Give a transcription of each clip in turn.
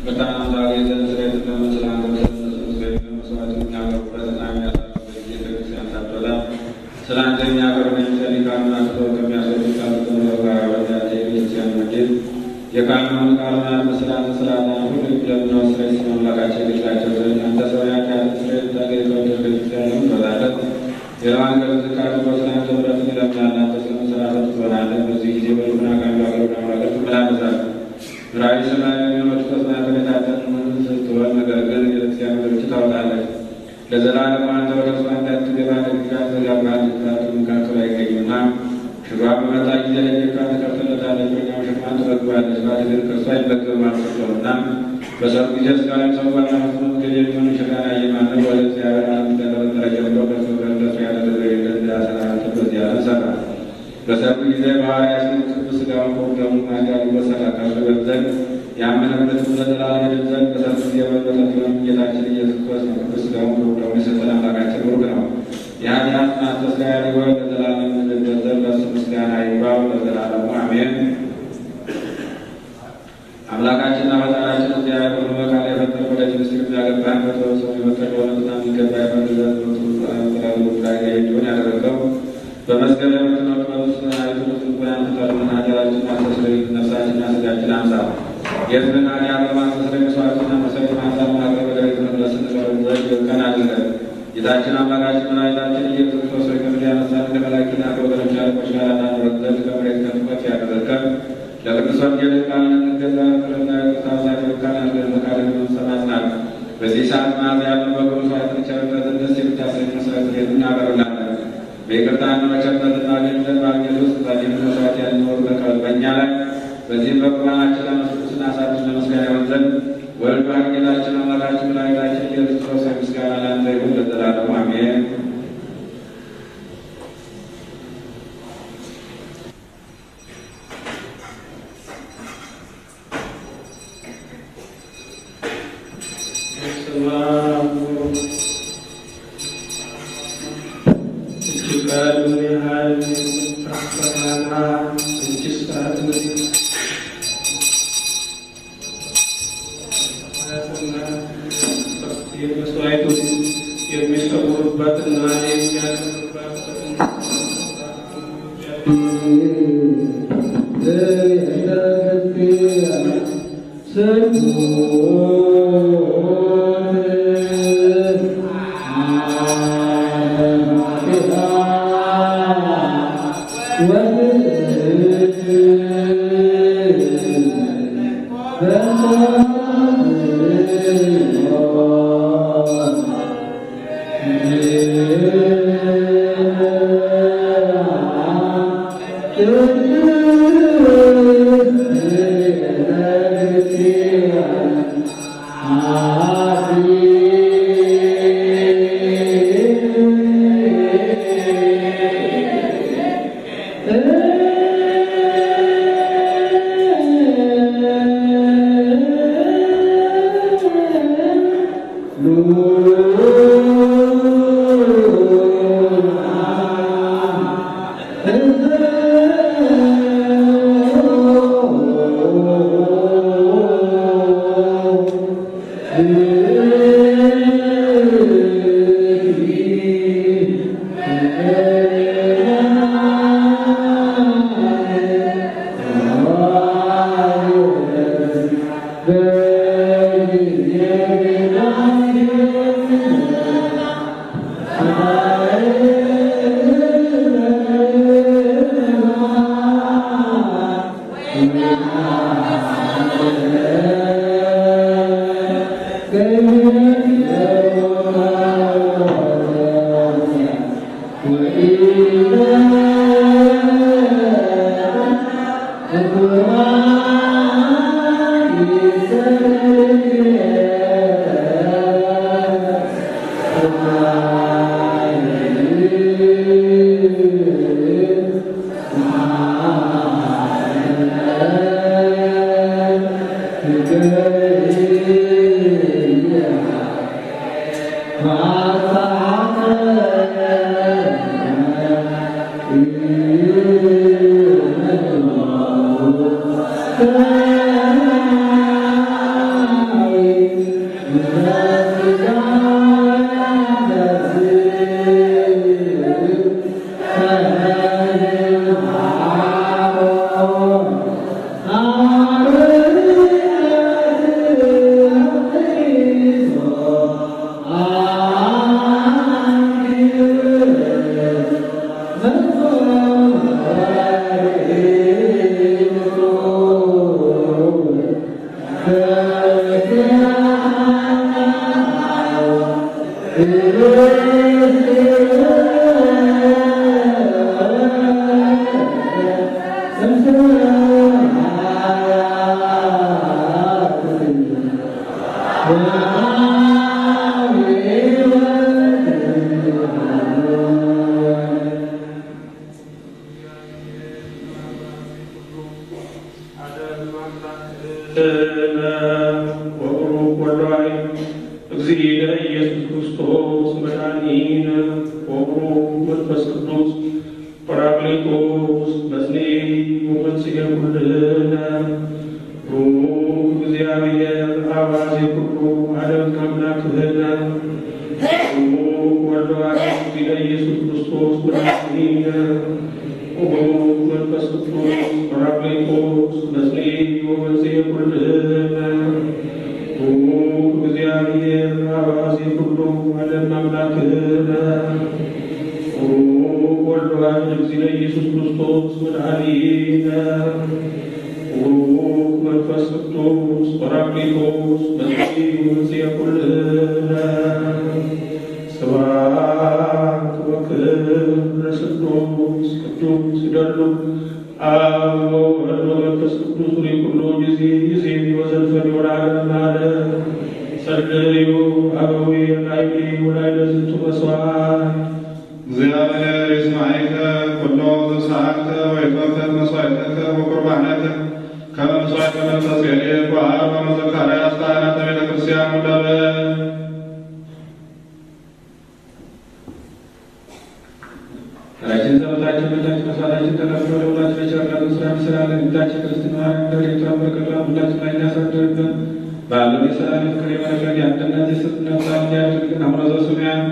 በጣም ዛሬ ዘንድ ስሬት ለመስላ መስዋዕት የሚያቀርቡበት እና የሚያሳርፉበት ቤተክርስቲያን ሳትወጣ ስለ አንተ የሚያቀርቡ የሚሰሊቃኑን አስበው ከሚያስወጡ ካሉት ጋር ወዳሴ ቤተክርስቲያን መጌት የቃሉን ቃሉን መስላት ስላላ ሁሉ ለምነው ስሬት መምላካቸው ግላቸው ዘንድ አንተ ሰው ያካል ስሬት ታገኝ ከወደድ ቤተክርስቲያን ለምንበዛለት ሌላዋን ገለጽ ቃሉ በስላንተ ምረት ይለምናል አንተ ስለመሰራተት ትሆናለህ። በዚህ ጊዜ በልቡና ካሉ አገሮች አምላከት ትመላለሳለህ። ምራዊ ሰማያዊ የሚሆኑት ተጽናንተ የታጠቅን ስትሆን ነገር ግን የቤተክርስቲያን ምድሮች ታወጣለች። ለዘላለም አንተ ወደ እርሷ እንዳትገባ ደግጋት ዘጋባል ልትላት መካከሉ አይገኝምና ሽሯ በመጣ ጊዜ ለጌቷ ትከፍትለታለች፣ ወዲያው ሸክሟን ትረግባለች። ባል ግን ከእርሷ አይመገብም አልሰጠውምና በሰርጉ ጊዜ ስጋዊ ሰዋና ፍጹም ምግብ የሚሆን ሸካና የማንም ወደ እግዚአብሔር ዓለም እንደተፈጠረ ጀምሮ ከእርሱ ጋር እንደሱ ያደረገ የለም እንዳሰናበት በዚህ ዓለም ሰራ። በሰርጉ ጊዜ በሐዋርያት ፊት ቅዱስ ሥጋውን ከወደሙ ማዳሉ በሰራ ከእርሱ ይበልጥ ዘንድ ያመነበትን ለዘላለም ይድን ዘንድ በሰርጉ ጊዜ በበለት ሊሆን ጌታችን ኢየሱስ ክርስቶስ ቅዱስ ሥጋውን ከወደሙ የሰጠን አምላካችን ቡሩክ ነው። የኃጢአት ማስተስሪያ ሊሆን ለዘላለም እንድንበት ዘንድ ለእሱ ምስጋና ይግባው ለዘላለሙ አሜን። አምላካችንና ፈጣሪያችን እግዚአብሔር ሁሉ በቃል የፈጠረ ወደ ምስጢር የሚያገባን በተወሰኑ የፈጠረ የሆነትና የሚገባ የፈርዘት ጥረቱ ጉዳይ እንዲሆን ያደረገው በመስገድ የምትኖር በብስ አይቱ ልቡናን ፍጠርና ኃጢአታችን ማስተስረይ ነፍሳችንና ስጋችን አንሳ የሕዝብን ኃጢአት ለማስተስረይ መስዋዕትና መሰዊያ ማንሳት ማቅረብ ወደ ቤተ መቅደስ እንቀርብ ዘንድ ይበቃን አድርገን ጌታችን አምላካችን መድኃኒታችን ኢየሱስ ክርስቶስ ሆይ ከምድር ያነሳን እንደ መላእክትና ከወገኖች አለቆች ጋር እናኖረን ዘንድ ከመሬት ከፍ ከፍ ያደረግከን ለቅዱስ ወንጌል ቃል እንገዛ ፍርና ቅዱሳት ይበቃን አድርገን መካደግ ሰማጽናል። በዚህ ሰዓት መዓዛ ያለው በኩሉ ሰዋዕትን ቸርነትን ደስ የምታሰኝ መስዋዕት ቤት እናቀርብላለን። በይቅርታና በቸርነት እናገኝ ዘንድ በአንጌል ውስጥ ዛሬም መስዋዕት ያልኖር በቀል በእኛ ላይ በዚህም በቁርባናችን ለመስቁስና ሳድስ ለመስጋና ይሆን ዘንድ ወልድ ባህር ጌታችን አምላካችን መድኃኒታችን ኢየሱስ ክርስቶስ ምስጋና ለአንተ ይሁን ለዘላለሙ አሜን። Thank you. ወብሩክ ወልዋይ እግዚእነ ኢየሱስ ክርስቶስ መድኃኒነ ወብሩክ መንፈስ ቅዱስ ጰራቅሊጦስ መጽንዒ ወመንጽሔ ኩልነ ሩክ እግዚአብሔር አባዜ ኩሉ ዓለም አምላክህነ ሩክ ወልዋይ እግዚእነ ኢየሱስ ክርስቶስ መድኃኒነ ወብሩክ መንፈስ ቅዱስ ጰራቅሊጦስ መጽንዒ ወመንጽሔ ኩልነ ሩክ እግዚአብሔር አባዜ ኩሉ ዓለም አምላክህነ ሩክ ወልድ ዋሕድ እግዚእነ ኢየሱስ ክርስቶስ መድኃኒነ ሩክ መንፈስ ቅዱስ ጰራቅሊጦስ መጽንዒ ወመንጽሔ ኩልነ ስብሐት ወክብር ለስሉስ ቅዱስ ይደሉ አብ ወወልድ ወመንፈስ ቅዱስ ሪኩሎ ጊዜ ጊዜ ወዘልፈን ወለዓለመ ዓለም ጸልዩ አበዊ ላይሊ ወላይለ ዝንቱ መስዋዕት እግዚአብሔር ይስማዕከ ኩሎ ዘሰዓልከ ወይትወከል መስዋዕተከ ወቁርባነከ ከመ መስዋዕተ መንፈስ ኤልየት ወአሮን ወዘካርያስ ካህናተ ቤተ ክርስቲያን ወለበ ራችን ጸሎታችን በላችን መስዋዕታችን ተቀብሎ ለሁላችን የቸርነቱን ስራ እንስራለን። ጌታችን ክርስትና ረድኤቷን በረከቷን ሁላችን ላይ ያሳድርብን። በዓለም የሰላም የፍቅር የበረከት የአንድነት የስጥነት ሰላም ያድርግን። አቡነ ዘበሰማያት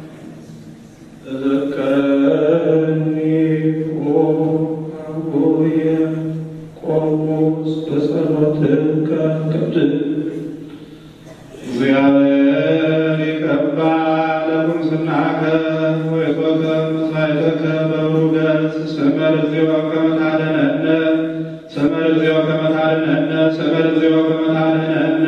ተዘከረኒ ኦ አቡየ ቆሞስ በጸሎትከ ቅድም እግዚአብሔር ይቀባ ለኩምስናከ ወይቶከ መስዋዕተከ በብሩህ ገጽ ስመ እግዚኦ ከመ ታድኅነነ ስመ እግዚኦ ከመ ታድኅነነ ስመ እግዚኦ ከመ ታድኅነነ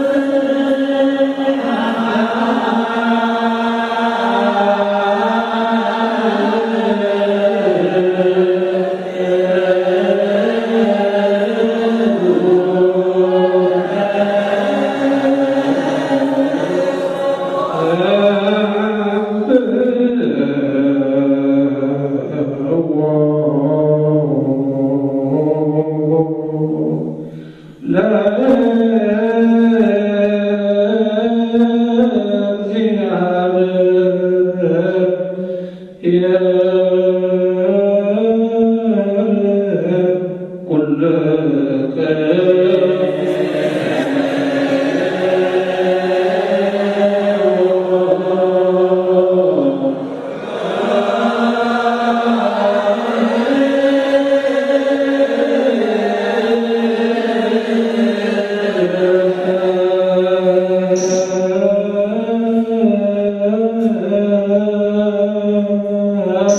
አ Thank you.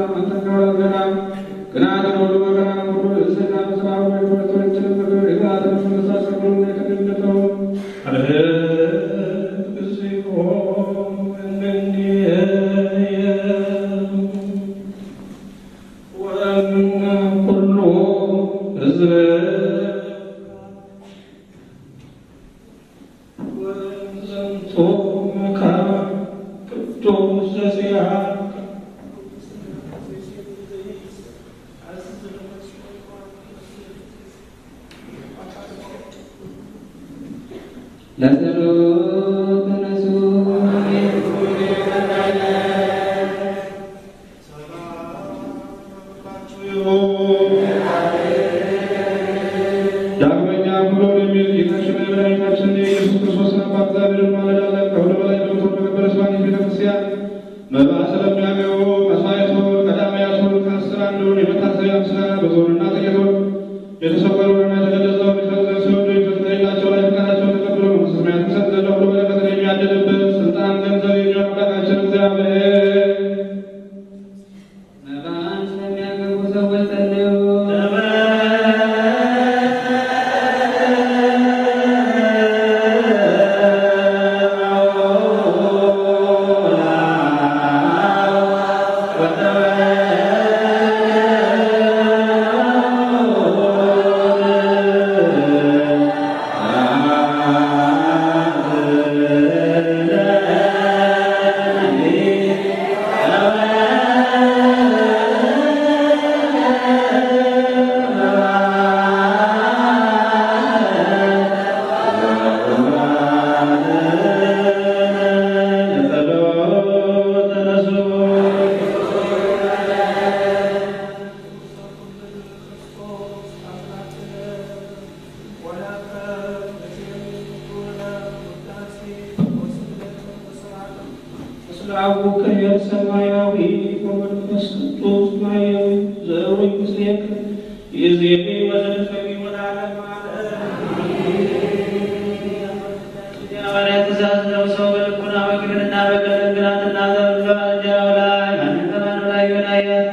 ሰላም አንተ ከወራት ገና ቅናትን ሁሉ መከራን ሁሉ እሴታን ስራ ሁሉ የትምህርቶችን ፍቅር የግዛትን መንግስት ሁሉ የተገለጠው ለጸሎት ተነሱ። ዳግመኛ ብሎ የሚል ጌታችን መድኃኒታችን የኢየሱስ ክርስቶስ አባት እግዚአብሔርን ማለዳለን ከሁሉ በላይ በምትሆን በከበረች በአንዲት ቤተክርስቲያን መባ ስለሚያገቡ መስዋዕቱን ቀዳማያቱን ከአስር አንዱን የመታሰቢያ ምስጋና በዞንና ጥቂቱን የተሰወረውንና የተገለጸውን ሊፈጽሙ ሲወዱ ከሌላቸው ላይ ፈቃዳቸውን ተቀብሎ መንግሥተ ሰማያትን ይሰጥ ዘንድ ሁሉ በረከትን የሚያድልበት ስልጣን ገንዘብ የሚሆን አምላካችን እግዚአብሔር መባን ስለሚያገቡ ሰዎች ጸልዩ። አቡከ ሰማያዊ ወመንፈስ ቅዱስ ማያዊ ዘሩይ ምስሌከ ይእዜኒ ወዘልፈኒ ወለዓለመ የሐዋርያት ትእዛዝ ነው። ሰው በልቡና በግብርና በቀን ግራትና ዘብሎ እንጀራው ላይ ማንም ከማንም ላይ ይሆናያል።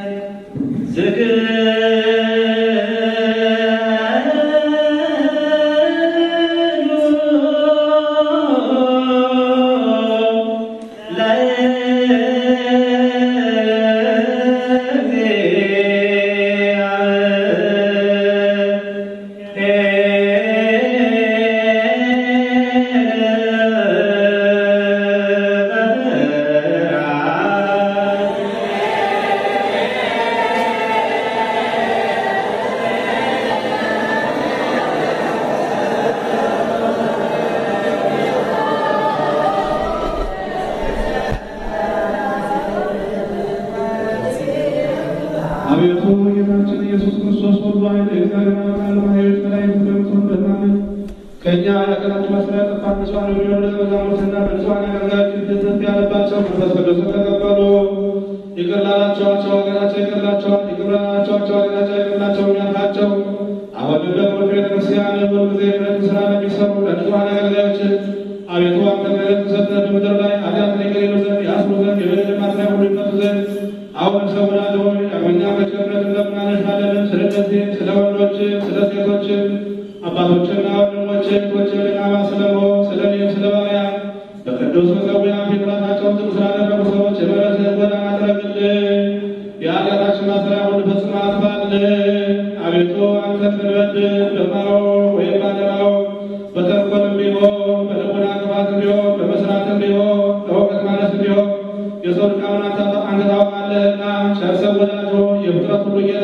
አቤቱ ጌታችን ኢየሱስ ክርስቶስ ሁሉ ኃይል እግዚአብሔር አምላክ ኃይሎች መላእክት እንደምትሆን በማመን ከእኛ የቀናቸው መስሪያ ጠፋ ንጹሐን የሚሆኑ ደቀ መዛሙርትና በንጹሐን አገልጋዮች ፊት ዝም ያለባቸው መንፈስ ቅዱስን ተቀበሉ። ይቅር ላላቸዋቸው ሀገራቸው ይቅርላቸዋል፣ ይቅር ላላቸዋቸው ሀገራቸው ይቅርላቸው ያልካቸው አሁንም ደግሞ ቤተክርስቲያን ሁል ጊዜ ምሕረት ስራ ለሚሰሩ ለንጹሐን አገልጋዮች አቤቱ አንተ ምሕረት ሰጥተህ በምድር ላይ ኃጢአትን ይቅር ይሉ ዘንድ ያስሩ ዘንድ የበደል ማሰሪያ ሁሉ ይፈቱ ዘንድ አሁን ሰው ወዳጅ ሆይ ዳግመኛ በቸርነት እንደምናነሻለን። ስለ እነዚህም ስለ ወንዶችም ስለ ሴቶችም አባቶችና ወንድሞች እህቶች ልናባ ስለመሆን ስለ እኔም ስለ ባሪያ በቅዱስ መሠዊያ ፊት ራሳቸውን ዝቅ ስላደረጉ ሰዎች የምሕረትህን ጎዳና ጥረግልን። የኃጢአታችን ማሰሪያ ሁሉ ፈጽመህ አጥፋልን። አቤቱ አንተን ብንበድል በማወቅ ወይም ባለማወቅ በተንኮልም ቢሆን በልቡና ክፋትም ቢሆን በመስራትም ቢሆን በእውቀት ማነስም ቢሆን የሰው ድካሙን አንተ አንተ ታውቃለህና ቸር ሰው ወዳጅ ሆይ የፍጥረት ሁሉ ጌታ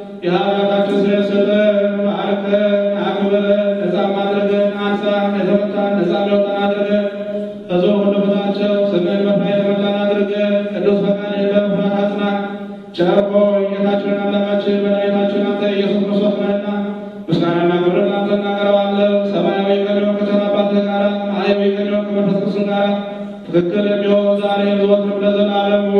የኃጢአታችን ስርየት ስጠን፣ ባርከን፣ አክብረን፣ ነፃም አድርገን፣ አንሳን፣ የተመታን ነፃ የሚወጣን አድርገን፣ ከዞን ሁሉ በታቸው ስምህን መፍራት የተመላን አድርገን፣ ቅዱስ ፈቃድህን በመፍራት አጽናን። ቸር ሆይ ጌታችንን አምላካችን መድኃኒታችን አንተ ኢየሱስ ክርስቶስ ነህና ምስጋናና ክብርን ለአንተ እናቀርባለን። ሰማያዊ ከሚሆን ከቸር አባትህ ጋር ማህያዊ ከሚሆን ከመንፈስ ቅዱስ ጋር ትክክል የሚሆን ዛሬ ዘወትርም ለዘላለሙ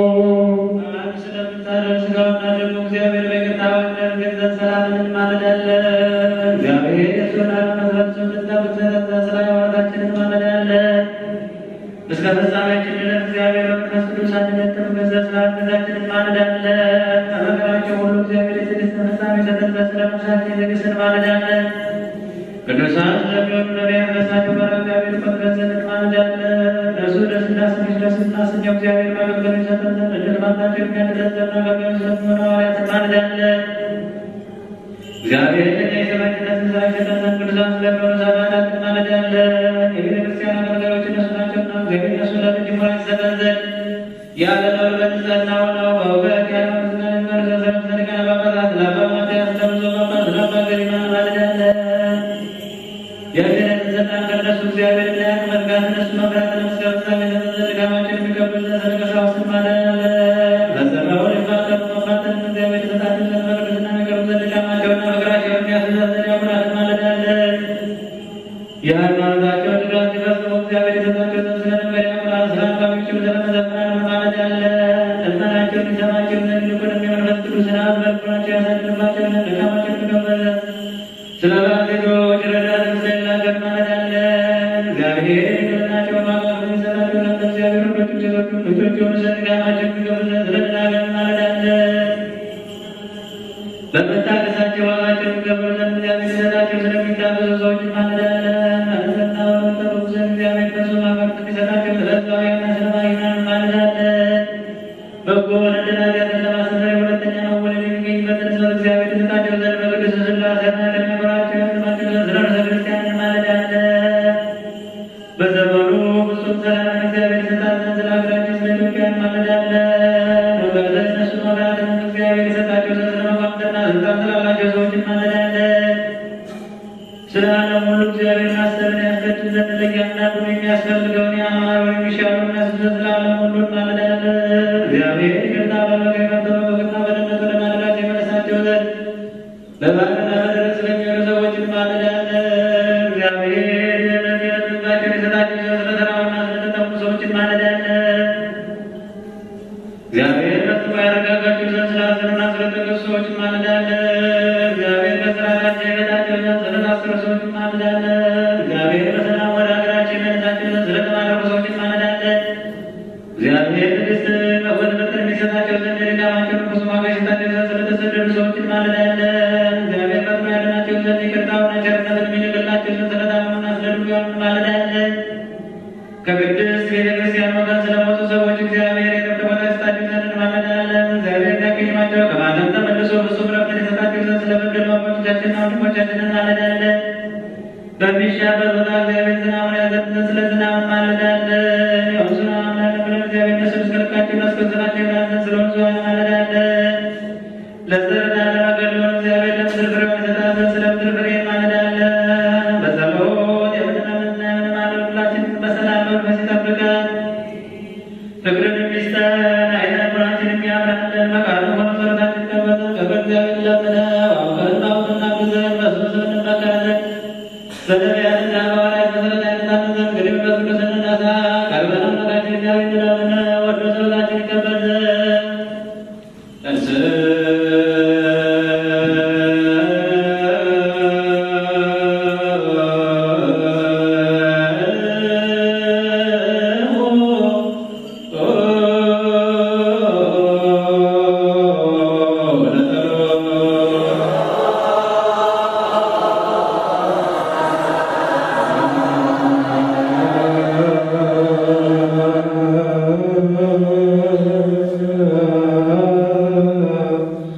አንድ ስለምታደርግ ሥጋውና ደግሞ እግዚአብሔር በይቅርታ ወደን ገንዘብ ሰላምን እንማልዳለን። እግዚአብሔር የሱናን መስራችን እንድታብሰረተ ስራ የዋታችንን እንማልዳለን። እስከ ፍጻሜያችን ድረስ እግዚአብሔር በመንፈስ ቅዱስ አንድነት ተመገዛ ስላለ ቤዛችንን ማልዳለን። ከመከራቸው ሁሉ እግዚአብሔር የትዕግስትን ፍጻሜ ሰጠን ዘንድ ስለ ነፍሳችን ትዕግስትን ማልዳለን። ቅዱሳን ስለሚሆኑ ነቢያት በሳቸው ጋር እግዚአብሔር ፈቅደን ዘንድ ማልዳለን። እርሱ ደስ እንዳሰኘሽ ደስ እናሰኘው እግዚአብሔር ማገልገል ይሰጠን ዘንድ እድል ማጣቸው የሚያድለን ዘንድ አገልጋዮች ስለሚሆኑ ሐዋርያት ማልዳለን። እግዚአብሔር ለኛ የሰማዕትነትን ሥራ ይሰጠን ዘንድ ቅዱሳን ስለሚሆኑ ሰማዕታት እንማልዳለን። የቤተ ክርስቲያን አገልጋዮች እነሱ ናቸውና እግዚአብሔር እነሱ ለልጅ ሞራል ይሰጠን ዘንድ ያለ ነውር በንጽሕና ሆነው በእውቀት ያለሙትና የሚመርዘዘብ ሊቃነ ጳጳሳት ለአባ ማትያስ ለብፁዕ ጳጳስ ለአባ ገሪማ እንማልዳለን። የእግዚአብሔርን ስልጣን ከእነሱ እግዚአብሔር እንዳያውቅ መዝጋት እነሱ መፍራትን እስከ ፍጻሜ ዘመን ዘንድ ድካማቸውን የሚቀበል ዘንድ ስለ ቀሳውስት እንማልዳለን። ፈጽመው የማይጠፉ መፍራትንም እግዚአብሔር ይሰጣቸው ዘንድ በቅድስና የሚቀርቡ ዘንድ ድካማቸውንና ፍቅራቸውን የሚያስይዝ ዘንድ ዲያቆናት እንማልዳለን። የሃይማኖታቸውን ድጋፍ ሲፈጽሙ እግዚአብሔር የሰጣቸው ዘንድ ስለ ነቢያት ዲያቆናት፣ ስለ አንባቢዎችም ስለ መዘምራን እንማልዳለን። ልመናቸውን ይሰማቸው ዘንድ ይልቁንም የመንፈስ ቅዱስን ኃይል በልቡናቸው ያሳድርባቸው ዘንድ ድካማቸውን የሚቀበል ዘንድ ስለ ባልቴቶች ረዳት ስለሌላቸው እንማልዳለን። እግዚአብሔር የድኅነታቸውን ዋጋ ስለሚሰጣቸው ዘንድ እግዚአብሔር ወንዶቹም ሴቶቹም ልጆች የሆኑ ዘንድ ድካማቸውን የሚቀበል ዘንድ ስለ ደናግል እንማልዳለን። በመታገሳቸው ዋጋቸውን የሚቀበሉ ዘንድ እግዚአብሔር ሊሰጣቸው ስለሚታገሱ ሰዎች እንማልዳለን። በንጽሕና በሚጠብቁ ዘንድ እግዚአብሔር እነሱ ማመርት እንዲሰጣቸው ስለ ሕዝባውያንና ስለ ባሕርያውያን እንማልዳለን። በጎ ነደናገርን ለማስተስረይ ሁለተኛ መወለድ የሚገኝበትን ስበት እግዚአብሔር ይሰጣቸው ዘንድ በቅዱስ ሥላሴና ከሚያኖራቸው ያድማቸው ዘንድ ስለ ርዕሰ ክርስቲያን እንማልዳለን። በዘመኑ ፍጹም ሰላም እግዚአብሔር ይሰጣት ዘንድ ስለ ሀገራችን ስለ ኢትዮጵያ እንማልዳለን። በበለስ እነሱ መብራትን እግዚአብሔር ይሰጣቸው ዘንድ ስለ መኳንንትና ስልጣን ስላላቸው ሰዎች እንማልዳለን። ስለ ዓለም ሁሉ እግዚአብሔር ማሰብን ያስገድል ዘንድ ለእያንዳንዱ የሚያስፈልገውን ያማረ የሚሻለው የሚያስብ ዘንድ ስለ ዓለም ሁሉ እንማልዳለን። እግዚአብሔር ይቅርታ በበቀ በበቅና በደህንነት ወደ ማደሪያቸው ይመልሳቸው ዘንድ በባህርና በደረቅ ስለሚሆኑ ሰዎች እንማልዳለን። እግዚአብሔር የዕለት የዕለት ምግባቸውን ይሰጣቸው ዘንድ ስለ ተራቡና ስለተጠሙ ሰዎች እንማልዳለን። እግዚአብሔር ፈጽሞ ያረጋጋቸው ዘንድ ስላዘኑና ስለተገዙ ሰዎች እንማልዳለን። እግዚአብሔር ከስራታቸው የገታቸው ዘንድ ስለታሰሩ ሰዎች እንማልዳለን። እግዚአብሔር በሰላም ወደ ሀገራቸው የመለሳቸው ዘንድ ስለተማረኩ ሰዎች እንማልዳለን። እግዚአብሔር ትዕግስትን በጎን ፍቅር የሚሰጣቸው ዘንድ የድካማቸውን ርኩስ ዋጋ ይሰጣቸው ዘንድ ስለተሰደዱ ሰዎች እንማልዳለን። እግዚአብሔር ፈጥኖ ያድናቸው ዘንድ ይቅርታውና ቸርነትን የሚልክላቸው ዘንድ ስለታመሙና ስለ ድውያኑ እንማልዳለን። ከቅድስት ቤተ ክርስቲያን ወገን ስለሞቱ ሰዎች እግዚአብሔር የረፍት ቦታ ይሰጣቸው ዘንድ እንማልዳለን። እግዚአብሔር ዳግማቸው ከማለም ተመልሶ ፍጹም ረፍትን ይሰጣቸው ዘንድ ስለበደሉ አባቶቻችንና ወንድሞቻችን እንማልዳለን። በሚሻበት ቦታ እግዚአብሔር ዝናቡን ያዘንብ ዘንድ ስለ ዝናብ እንማልዳለን። የወንዙን አምላክ ብለን እግዚአብሔር እነሱ እስከ ልካቸውና እስከ ወሰናቸው ይሆናል ዘንድ ስለ ወንዙ እንማልዳለን። ለዘርና ለመገር ሊሆን እግዚአብሔር ለምድር ፍሬዋን ይሰጣት ዘንድ ስለ ምድር ፍሬ እንማልዳለን። በጸሎት የምንለምንና የምንማልድ ሁላችንን በሰላም መንፈስ ይጠብቃል። ፍቅርን የሚስጠን አይነ ልቦናችን የሚያብራልን መቃሉ ሆኖ ጸሎታችን ይቀበል ዘንድ ከበ እግዚአብሔር ለምነው አውቀን ማወቅና ግዘን በእሱ ስም እንመካለን። በነቢያትና በሐዋርያት መሰረት አይነታችን ዘንድ እንግዲህ በቅዱስ እንነሳ ቀርበን አምላካችን እግዚአብሔር እንለምነው ወዶ ጸሎታችን ይቀበል ዘንድ Thank you.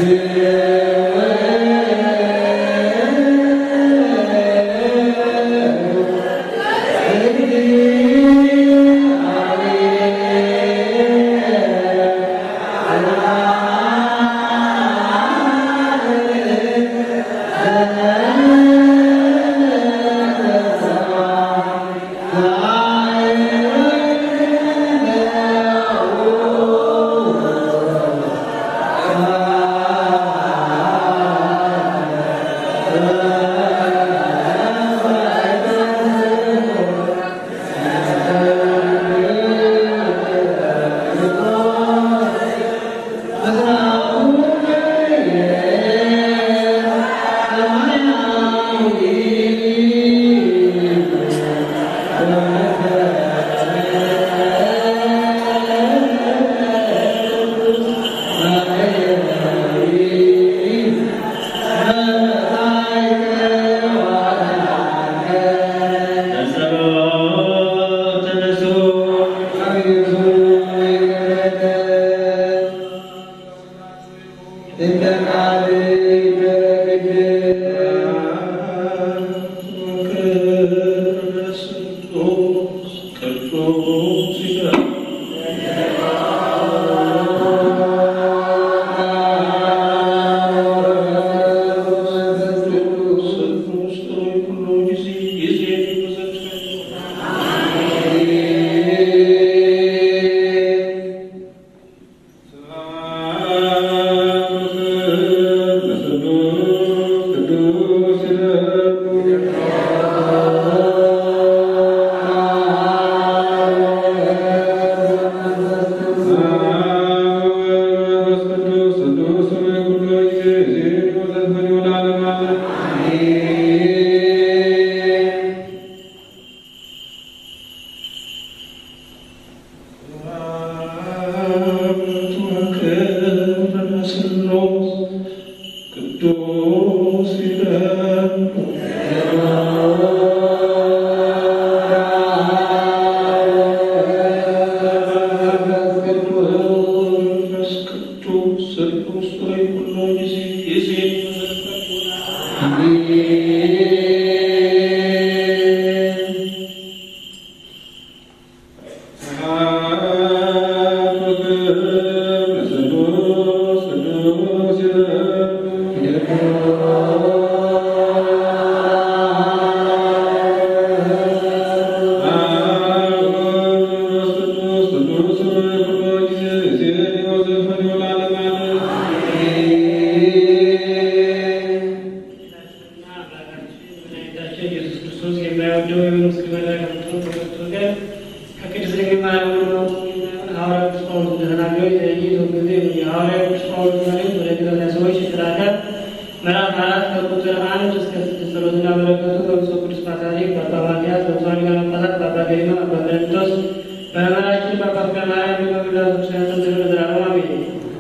ምዕራፍ አራት ከቁጥር አንድ እስከ ስድስት ጸሎትና በረከቱ በብፁዕ ቅዱስ ፓትርያርክ በአባ ማትያስ በብፁዓን ሊቃነ ጳጳሳት በአባ ገሪማ አባ ቀሌምንጦስ በመምህራችን በአባ ፍቅረ ማርያም በመላው ክርስቲያን ስም ለዘላለሙ አሜን።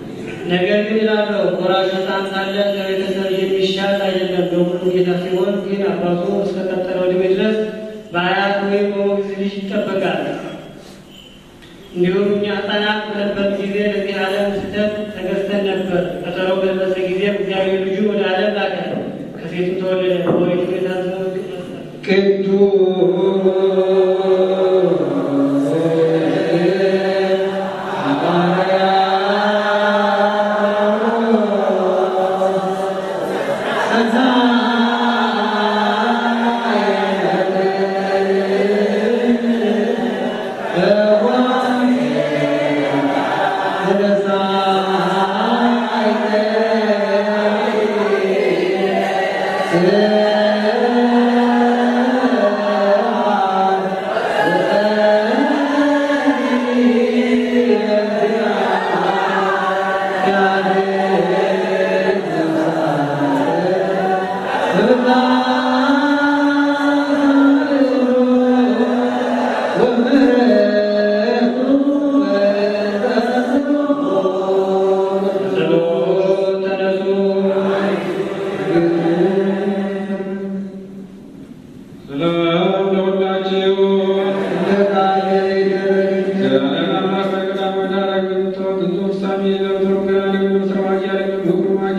ነገር ግን ይላለው ወራሽ ሕፃን ሳለ ከቤተሰብ የሚሻል አይደለም፣ በሁሉ ጌታ ሲሆን ግን አባቱ እስከቀጠለው ዕድሜ ድረስ በአያት ወይም በሞግዚት ልጅ ይጠበቃል። እንዲሁም እኛ ሕፃናት በነበርን ጊዜ ለዚህ ዓለም ስህተት ተገዝተን ነበር። ቀጠሮ በደረሰ ጊዜ እግዚአብሔር ልጁ ወደ ዓለም ላከ፣ ከሴቱ ተወለደ። በወሪቱ የታዘዘው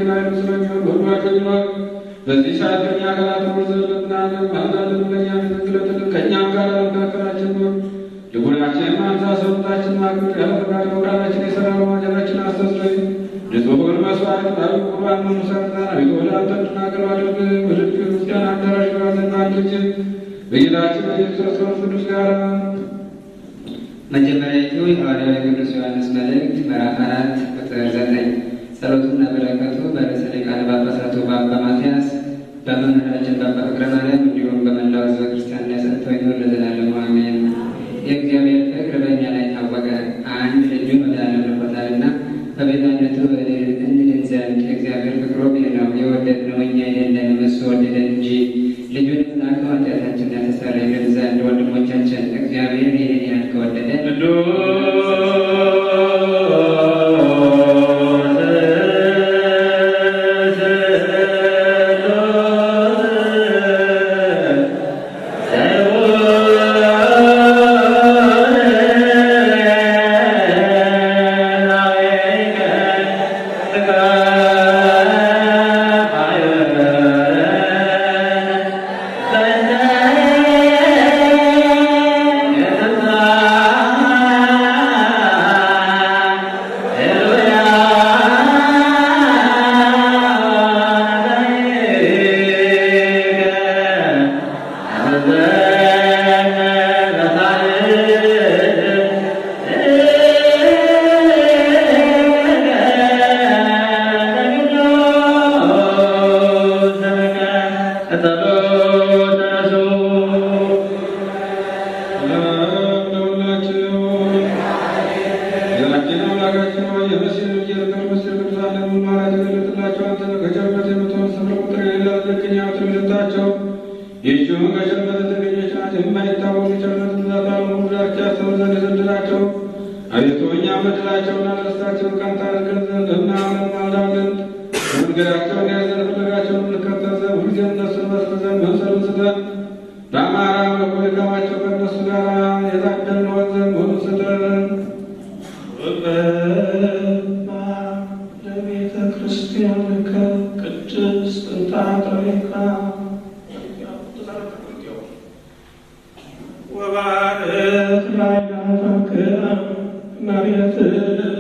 አምላካችን ኃይሉ ስለሚሆን በሁላችን ይኖር። በዚህ ሰዓት ከእኛ ጋር ትኖር ዘንድ እንለምንሃለን። ማልዳልን ለእኛ ትክክለትልን ከእኛም ጋር ለመካከላችን ኖር። ልቡናችን ማንሳ ሰውነታችን ማክብር ያለ ፈቃድ ፈቃዳችን የሰራ በማጀራችን አስተስረይ ንጹሑን መስዋዕት ጣዊ ቁርባን መሙሰትና አቤቱ ወደ አንተ እንድናቀርብ አድርግ። በድንቅ ክርስቲያን አዳራሽ ባዘን በአንድ ልጅ በጌታችን በኢየሱስ ክርስቶስ ቅዱስ ጋር መጀመሪያዊቱ የሐዋርያው የቅዱስ ዮሐንስ መልእክት ምዕራፍ አራት ቁጥር ዘጠኝ ጸሎቱና በረከቱ በርዕሰ ሊቃነ ጳጳሳቱ በአባ ማትያስ በመምህራችን በአባ ፍቅረ ማርያም እንዲሁም በመላው ሕዝበ ክርስቲያን ላይ ጸንቶ ይኑር ለዘላለሙ አሜን። የእግዚአብሔር ፍቅር በእኛ ላይ ታወቀ፣ አንድ ልጁን ወደ ዓለም ልኮታልና በቤዛነቱ እንድን ዘንድ የእግዚአብሔር ፍቅሩ ይህ ነው። የወደድነው እኛ አይደለንም፣ እሱ ወደደን እንጂ ልጁን ላከ ኃጢአታችንን ያስተሰርይልን ዘንድ። ወንድሞቻችን እግዚአብሔር ይህን ያህል ከወደደ አቤቱ እኛ በደላቸውና ለርስታቸውን ቀንታ አድርገን ዘንድ እናምናለን። መንገዳቸውን ያዘን ፍለጋቸውን እንከተል ዘንድ ሁልጊዜ እነሱን መስል ዘንድ መምሰልን ስጠን። በአማራ መልኩ ድካማቸው ከእነሱ ጋር የታደልን ሆን ዘንድ ሁሉ ስጠን። ለቤተ ክርስቲያን ቅድስት እንታጠሪካ ወባርክ ላይላፈከ መሬትከ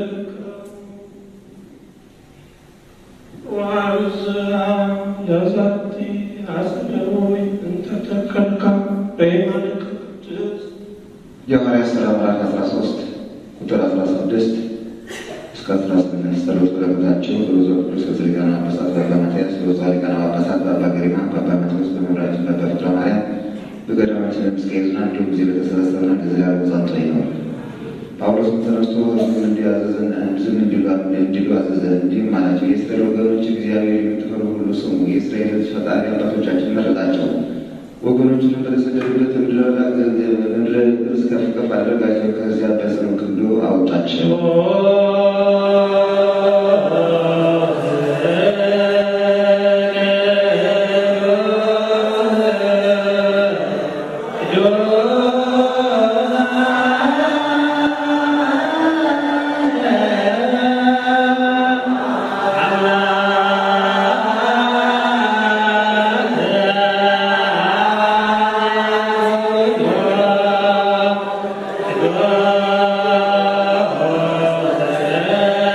ወአብዝሃ ለዛቲ አጽደሞይ እንተተከልካ በየማነ ቅድስት የሐዋርያት ሥራ ምዕራፍ 13 ቁጥር 16 እስከ 18 ጸሎት በረከታቸው በብዙ ቅዱስ ርዕሰ ሊቃነ ጳጳሳት በአባ ማትያስ በብፁዕ ሊቃነ ጳጳሳት በአባ ገሪማ በአባ ማቴዎስ በመምህራችን በአባ ፍቅረ ማርያም በገዳማችን ለምስጋና እንዲሁም ጊዜ ለተሰበሰብን ለዘላለም ጸንቶ ይኖር። ጳውሎስም ተነስቶ ሕዝቡን እንዲያዘዘን ዝም እንዲሉ አዘዘ። እንዲህም አላቸው፣ የእስራኤል ወገኖች እግዚአብሔር የምትፈሩ ሁሉ ስሙ። የእስራኤል ልጅ ፈጣሪ አባቶቻችን መረጣቸው ወገኖችንም በተሰደዱበት ምድረ ርስ ከፍ ከፍ አደረጋቸው። ከዚያ በጽኑ ክንዱ አወጣቸው። Oh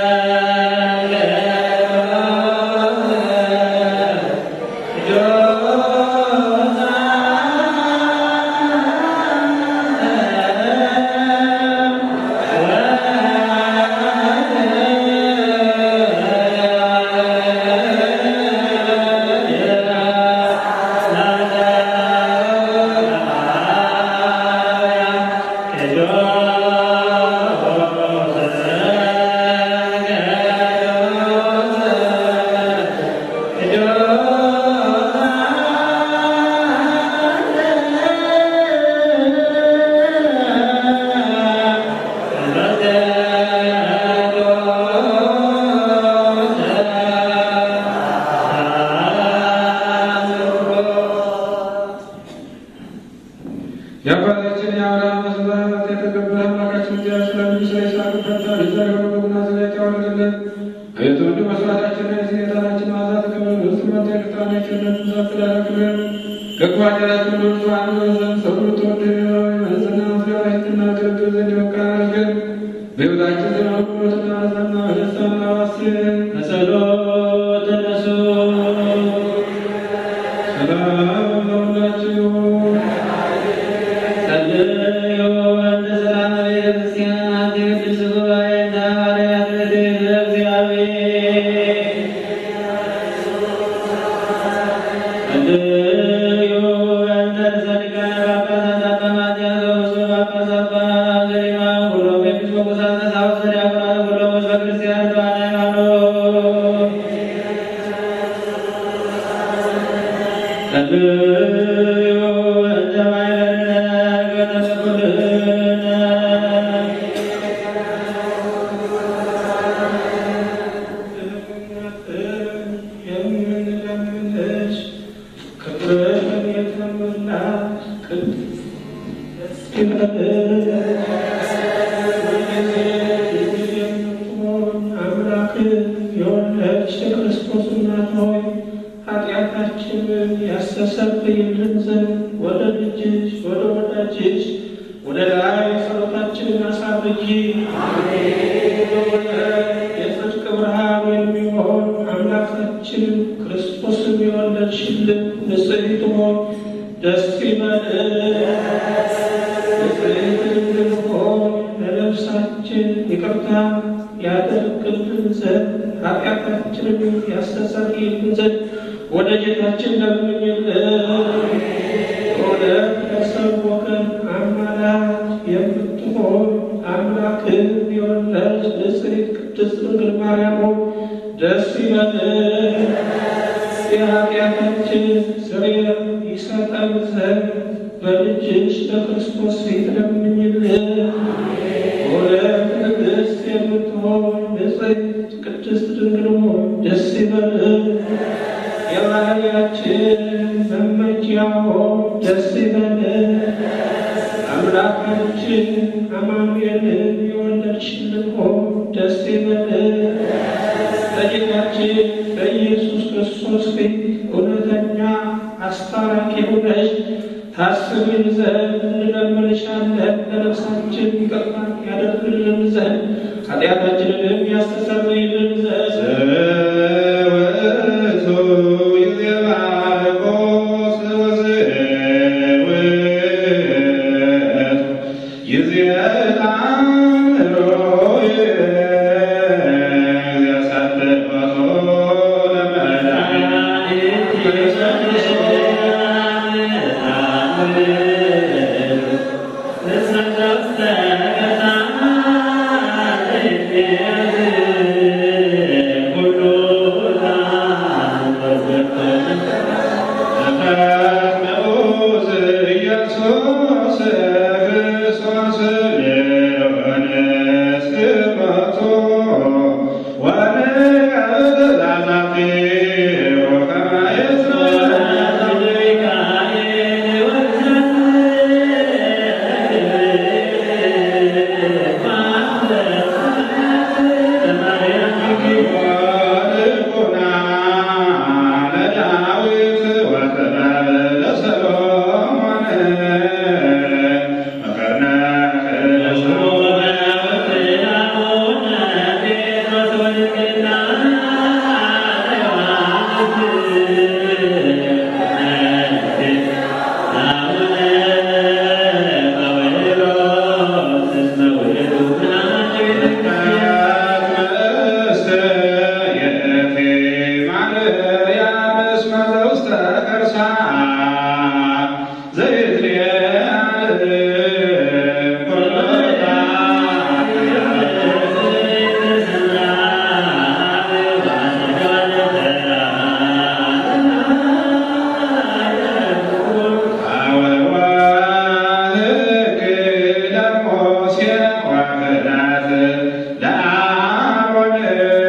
ቸርነቱን ታከላክለን ከጓደላችን ሁሉ አንዱ ዘንድ ሰው ተወደደ መንዝና መስጋናችንና አገልግል ዘንድ የበቃ አድርገን በሕይወታችን ዘመን ሁሉ በተናዘና በደስታና ባስን በጸሎት ተነሱ። ሰላም ለሁላችሁ ጸልዩ እንደ ሰላም ቤተ ክርስቲያናት የቅድስት ጉባኤ እንደ ሐዋርያት ረድኤተ እግዚአብሔር ጸልዩ እንደ ርዕሰ ሊቃነ ጳጳሳት አባ ማትያስ ወብፁዕ ጳጳስ አባ ገሪማ ሁሉም ኤጲስቆጶሳት ቀሳውስት ዲያቆናት ሁሉም ሕዝበ ክርስቲያን በዓለ ሃይማኖት ጸልዩ እንደ ማኅበርነ በተሰኩልነ የምንለምንሽ ክብርን የተሞላሽ ቅድስት ደስ ይበልሽ። ሁልጊዜ የምትሆን አምላክን የወለድሽ የክርስቶስ እናት ሆይ ኃጢአታችንን ያስተሰርይልን ዘንድ ወደ ልጅሽ ወደ ወዳጅሽ ወደ ላይ ጸሎታችንን አሳርጊ። የጽድቅ ብርሃን የሚሆን አምላካችን ክርስቶስን የወለድሽልን ንጽሕት ሆይ ደስ ይበልሽ። ንጽሕት ድንግል ሆይ ለነፍሳችን ይቅርታ ያደርግልን ዘንድ ኃጢአታችንን ያስተሰርይልን ዘንድ ወደ ጌታችን ለምኝልን። እውነት ከሰው ወገን አማላጅ የምትሆን አምላክን የወለድሽ ንጽሕት ቅድስት ድንግል ማርያም ሆይ ደስ ይበልሽ። የኃጢአታችን ስርየት ይሰጠን ዘንድ በልጅሽ በክርስቶስ ፊት ለምኝልን። እውነት ንግሥት የምትሆን ንጽሕት ቅድስት ድንግል ሆይ ደስ ይበልሽ። የባህሪያችን መመኪያ ሆይ ደስ ይበልሽ። አምላካችን አማኑኤልን የወለድሽልን ሆይ ደስ ይበልሽ። በጌታችን በኢየሱስ ክርስቶስ ፊት እውነተኛ አስታራቂ ሆነሽ ታስቢን ዘንድ እንለምንሻለን። ለነፍሳችን ይቅርታ ያደርግልን ዘንድ ኃጢአታችንንም ያስተሰርይልን ዘንድ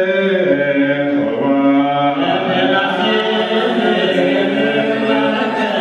ለአሮን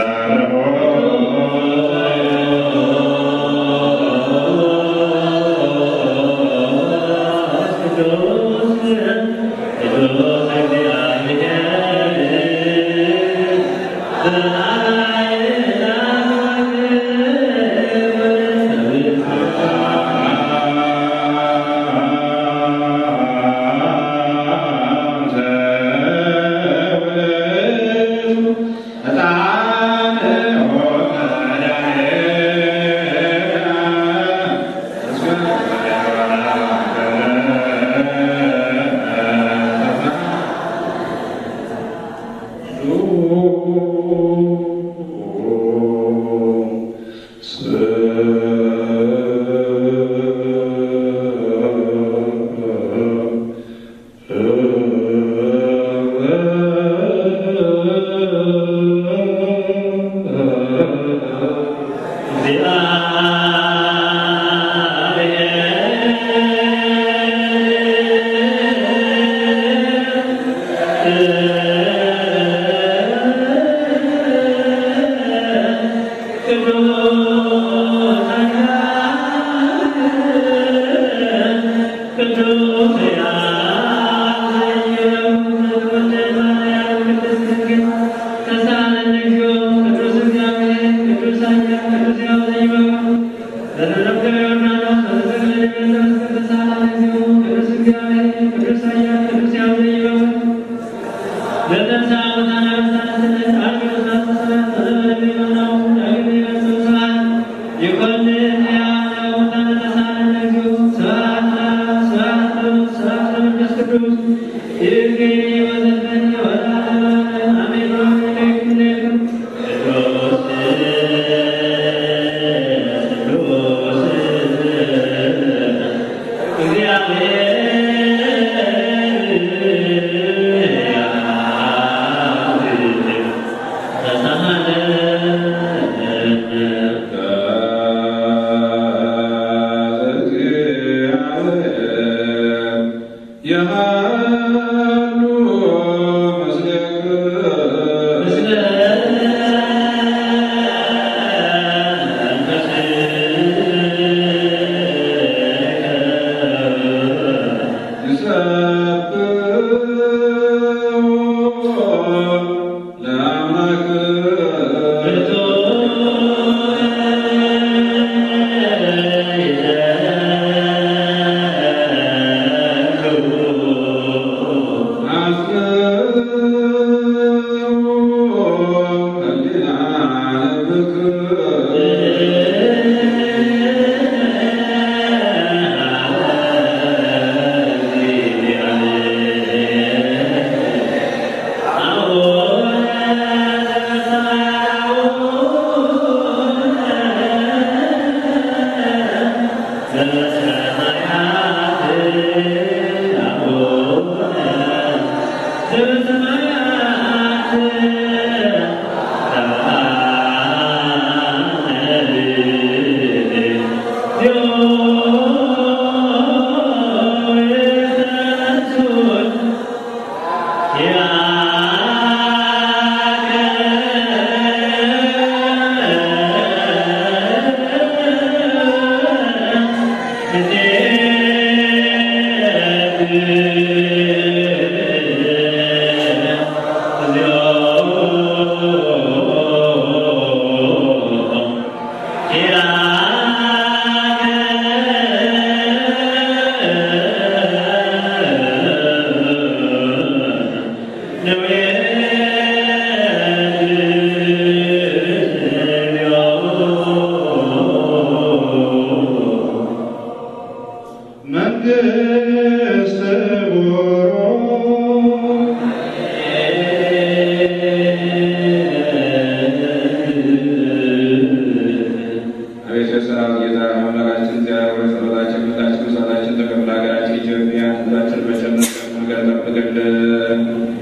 አቤቱ የሰራዊት ጌታ አምላካችን እግዚአብሔር ሆይ ጸሎታችን፣ ምልጃችን፣ መስዋዕታችን ተቀብለህ ሀገራችን ኢትዮጵያ ሕዝባችን በቸርነት መንገድ ጠብቅልን።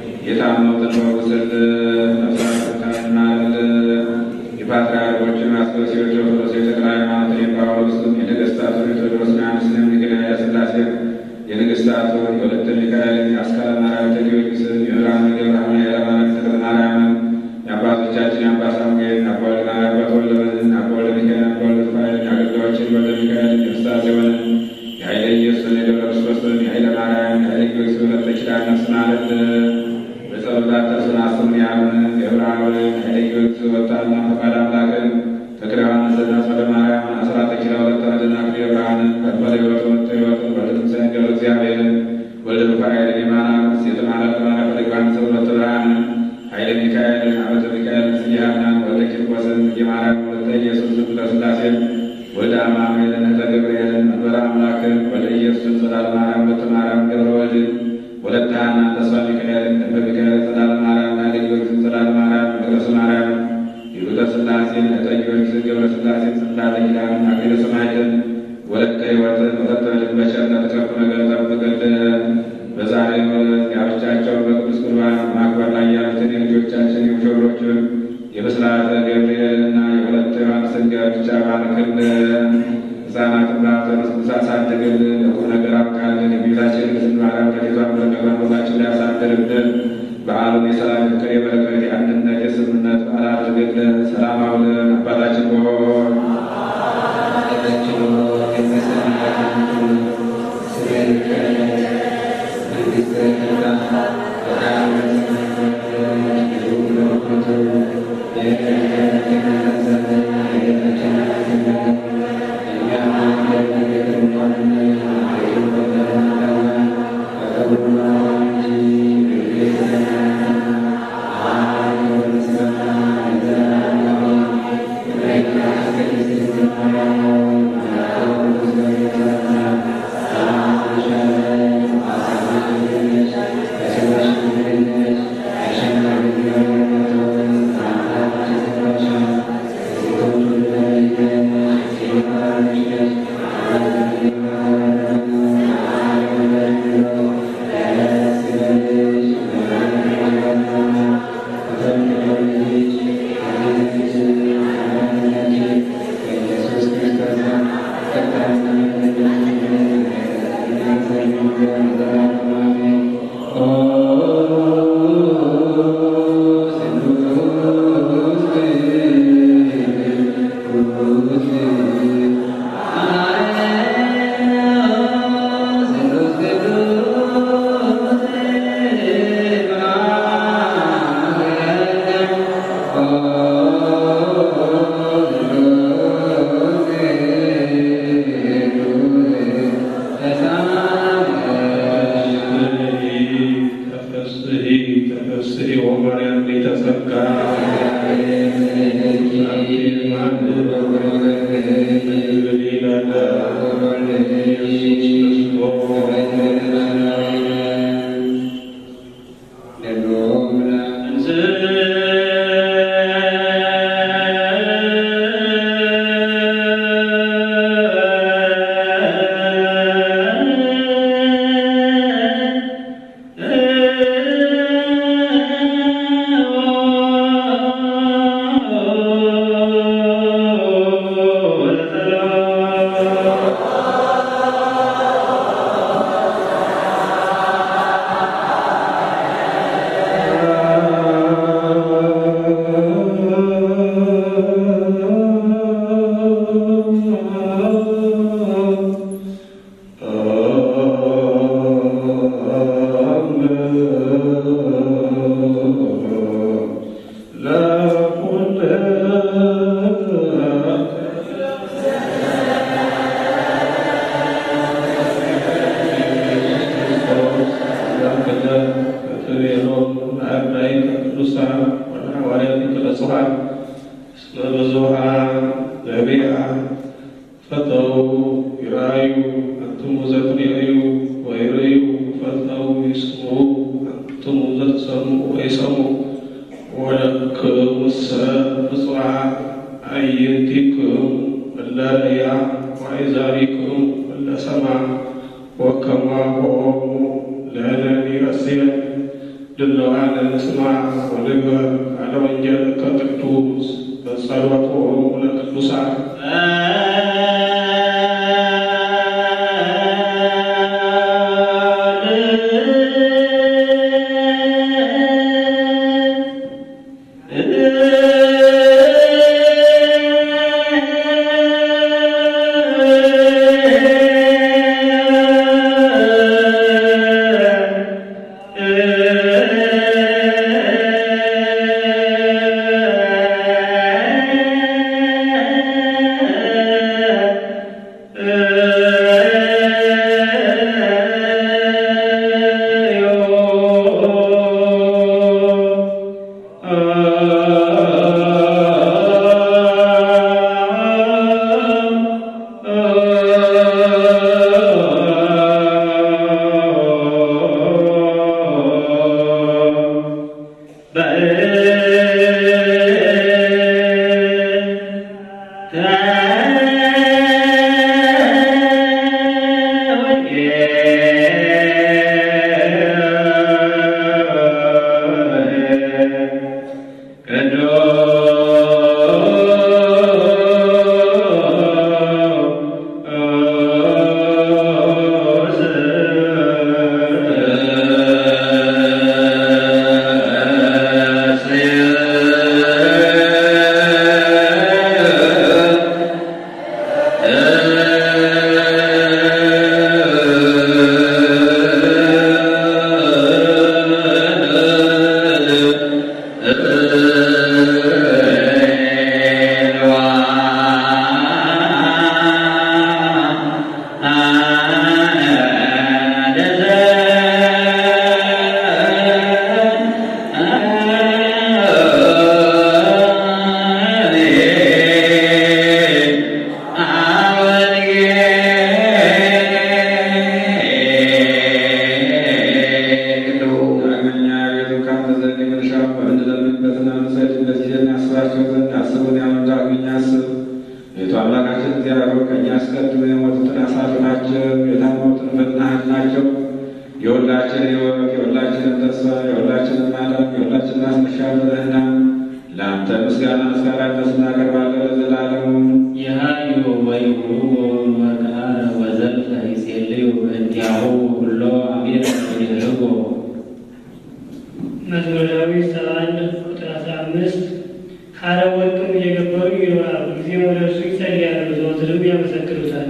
የታመሙትን ፈውስልን። ነፍሳትን ማርልን። የፓትርያርኮችን አስበሲዎች ኦርቶዶክስ የተክለ ሃይማኖትን የጳውሎስን የነገሥታቱን የቴዎድሮስን ዮሐንስን የምኒልክን ኃይለሥላሴን የንግሥታቱን የወለተ ሚካኤልን የአስካለ ማርያም ጊዮርጊስን የብርሃነ ገብረሃና የለማነ ተክለ ማርያምን የአባቶቻችን የአባ ሳሙኤል ላክልን። በጸሎታቸው ስናስም ያምን የብርሃን ኃይለዮች ወጣና ፈቃድ አምላክን ተክለ ዮሐንስና ጸደ ማርያም አስራተ ኪራ ሁለት አድና ክፍለ ብርሃንን ከበለ ሕይወት ወጥቶ ሕይወትን በልትንሳኤ ገብረ እግዚአብሔርን ወልደ ሩፋኤል የማና ሴት ማለት ማለት ፈለጓን ሰውነት ብርሃንን ኃይለ ሚካኤልን አመተ ሚካኤልን ስያናን ወልደ ቂርቆስን የማርያም ወልደ ኢየሱስ ቅዱስ ሥላሴን ወልደ አማኑኤልን እህተ ገብርኤልን መንበረ አምላክን ወልደ ኢየሱስን ጸዳለ ማርያም ወለተ ማርያም ገብረ ወልድን ወለተ ሐናን ተስፋ ሚካኤልን ክንፈ ሚካኤልን ጸዳለ ማርያም ናደ ጊዮርጊስን ጸዳለ ማርያም መቅደሰ ማርያም ይሉተ ሥላሴን እህተ ጊዮርጊስን ገብረ ሥላሴን ጽላተ ኪዳንን አክሊለ ሰማዕትን ወለተ ሕይወትን ወለተ በቸርነት ከፍ ነገር ጠብቅልን። በዛሬው ዕለት ጋብቻቸውን በቅዱስ ቁርባን ማክበር ላይ ያሉትን የልጆቻችን የሙሽሮችን የብስራተ ገብርኤልና የሁለተ ዮሐንስን ጋብቻ ባርክልን። ሕፃናትን በሐዘን ውስጥ አሳድግልን። ለቁም ነገር አብቃልን። የቤታችን ቅድስት ማርያም ከቤቷን በረከቷን ሁላችን ላይ ያሳድርብን። በዓሉን የሰላም የፍቅር፣ የበረከት፣ የአንድነት፣ የስምነት በዓል አድርግልን። ሰላም አውለን አባታችን ሆይ እ ቤቱ አምላካችን እግዚአብሔር ከእኛ አስቀድሞ የሞቱትን አሳርፋቸው፣ የታመሙትን ፈጥነህ ናቸው። የሁላችን ሕይወት የሁላችንን ተስፋ የሁላችንን ማዳን የሁላችንን ማስነሻ ብለህና ለአንተ ምስጋና ምስጋናነት እናቀርባለን ለዘላለሙ። የሃዩ ወይሁ ወርቃ ወዘልፈ ይጼልዩ እንዲያሁ ሁሎ አሜር ይልጎ መዝሙረ ዳዊት ሰባ አንድ ቁጥር አስራ አምስት ሐረግ ወርቅም እየገበሩ ይኖራሉ፣ ጊዜም ወደ እርሱ ይጸልያሉ፣ ዘወትርም ያመሰግኑታል።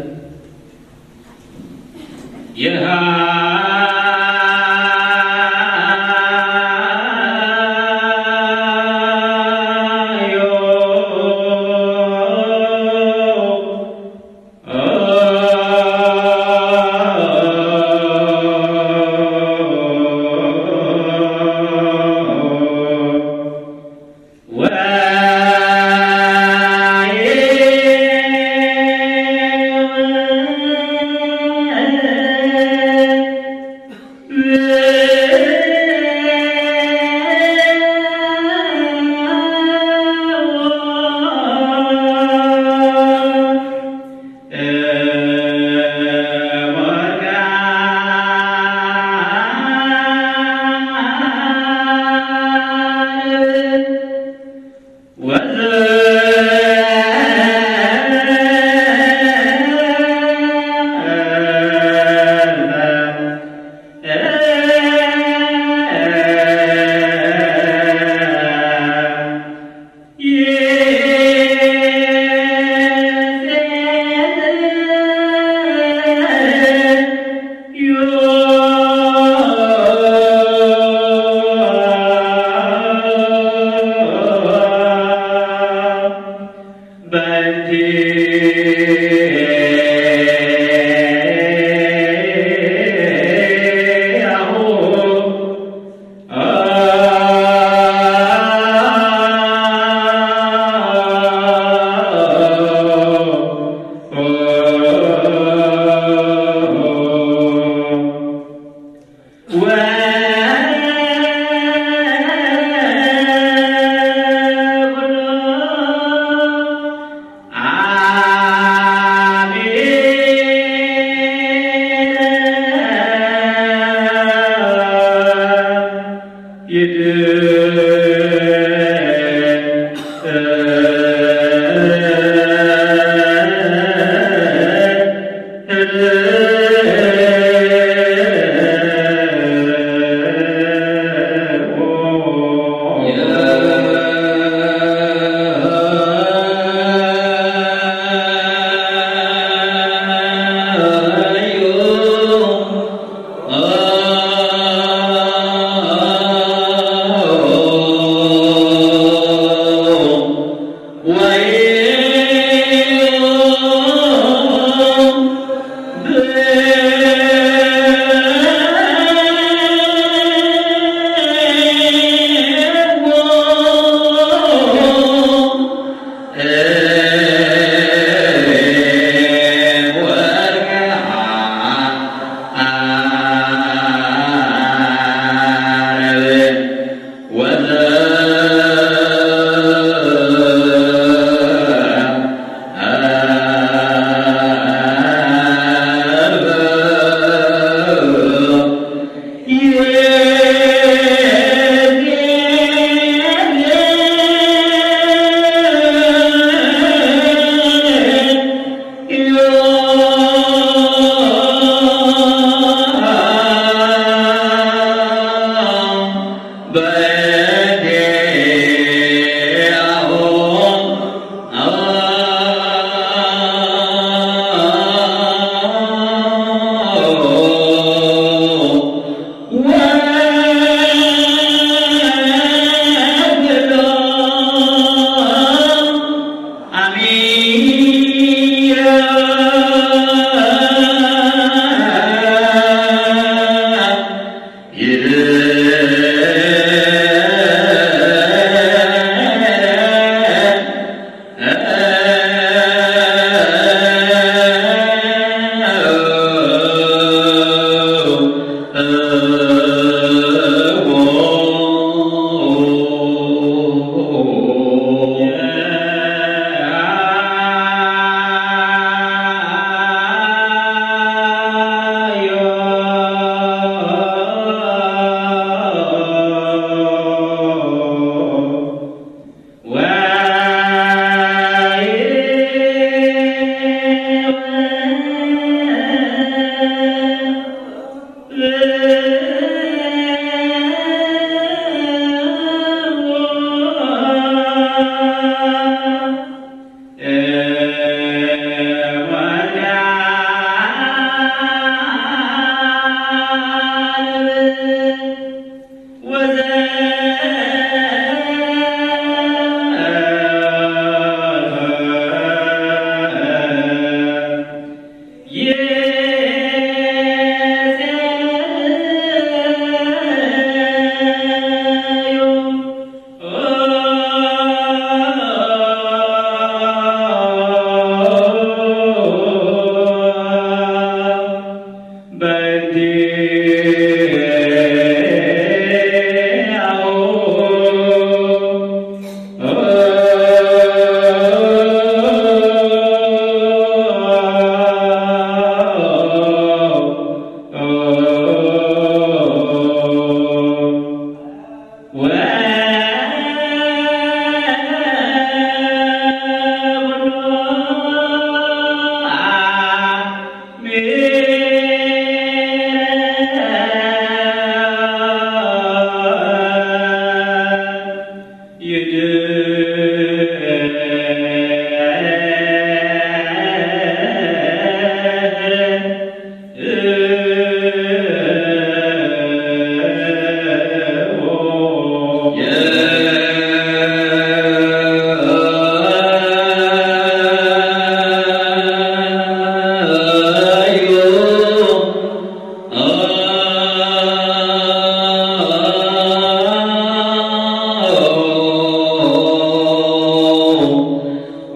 Yeah.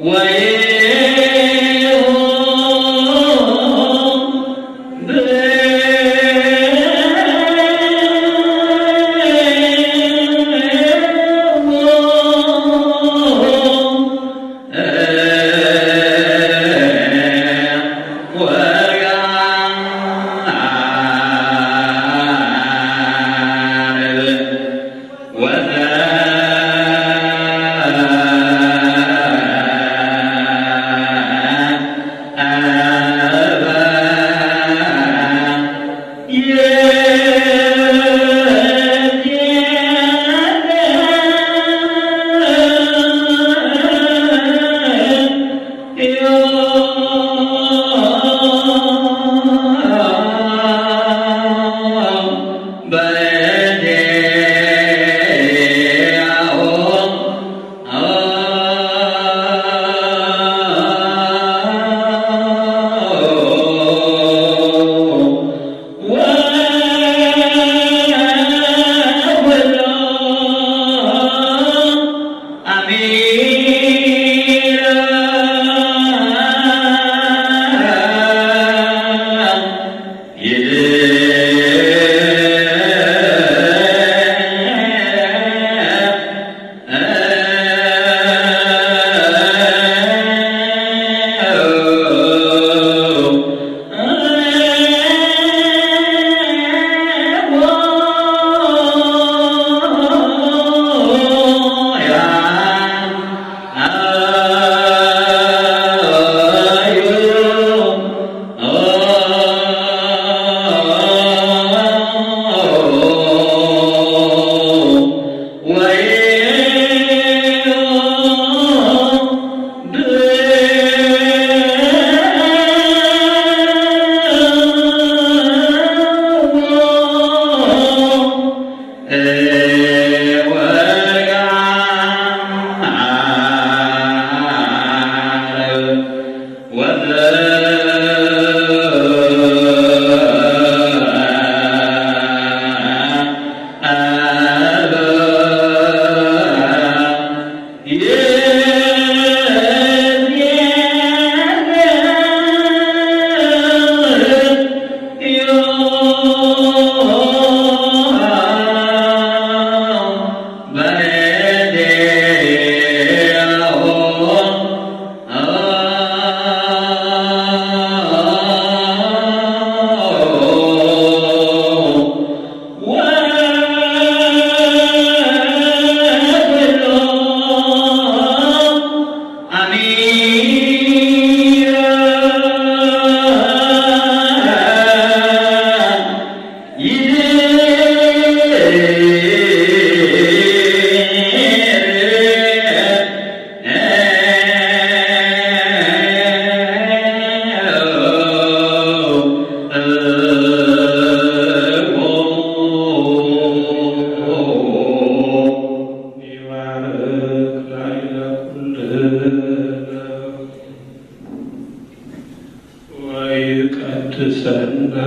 ወይቀድሰነ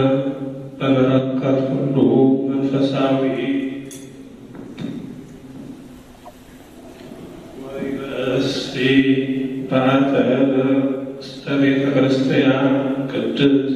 በበረከት ሁሉ መንፈሳዊ ወይበሲ ባተነ እስተ ቤተ ክርስቲያን ቅድስት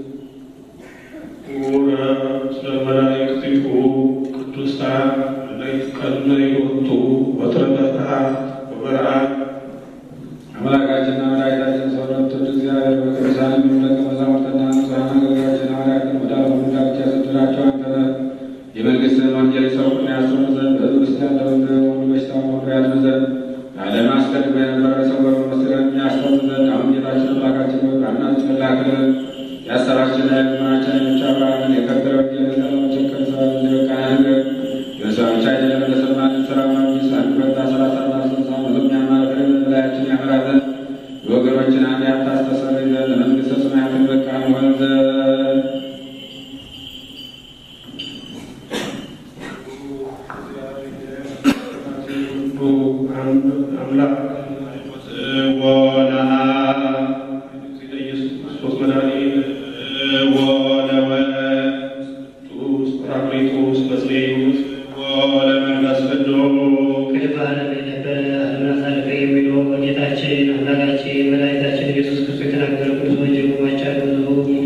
ውረ ስለ መላእክቲሁ ቅዱሳን ለይትቀነዮቱ ወትረፈታ ወበረአት አምላካችንና መድኃኒታችን ሰውነት ወደ እግዚአብሔር በቅዱሳን ደቀ መዛሙርትና ንጹሐን አገልጋዮችን ሐዋርያትን ወደ ዓለም ሁሉ ዳርቻ ያሰደዳቸው አንተ ነህ። የመንግሥትህን ወንጌል ይሰብኩና ያስተምሩ ዘንድ በሕዝብ ውስጥ ያለውን ሁሉ በሽታውን ሁሉ ያድኑ ዘንድ ከዓለም አስቀድሞ የነበረ የሰወሩ ምስጢርን ያስተምሩ ዘንድ አሁን ጌታችን አምላካችን ሆይ በአናችን ላክልን ያሰራችንና የልመናችንን ምንጭ አብርሃምን የከበረ ወንጌል ለዘላለማችን ከንሰራን እንዲበቃን የሰዎች አይደለም ለሰማንን ስራ መንግስት አንድ በታ ሰላሳና ስልሳ መቶም ያማረ በላያችን ያመራ ዘንድ የወገኖችን ኃጢአት ታስተሰርይ ዘንድ ለመንግሥተ ሰማያትን በቃን ሆን ዘንድ አምላክ ወላ ኢየሱስ ክርስቶስ መድኃኒት ወለወልድ ቅዱስ ጰራቅሊጦስ በጽሬት ወለመንፈስ ቅዱስ ክልል በዓለም የነበረ ዓለምን አሳልፈ የሚኖር ጌታችን አምላካችን መድኃኒታችን ኢየሱስ ክርስቶስ የተናገረ ቅዱስ ወንጌል ማቻል ብዙ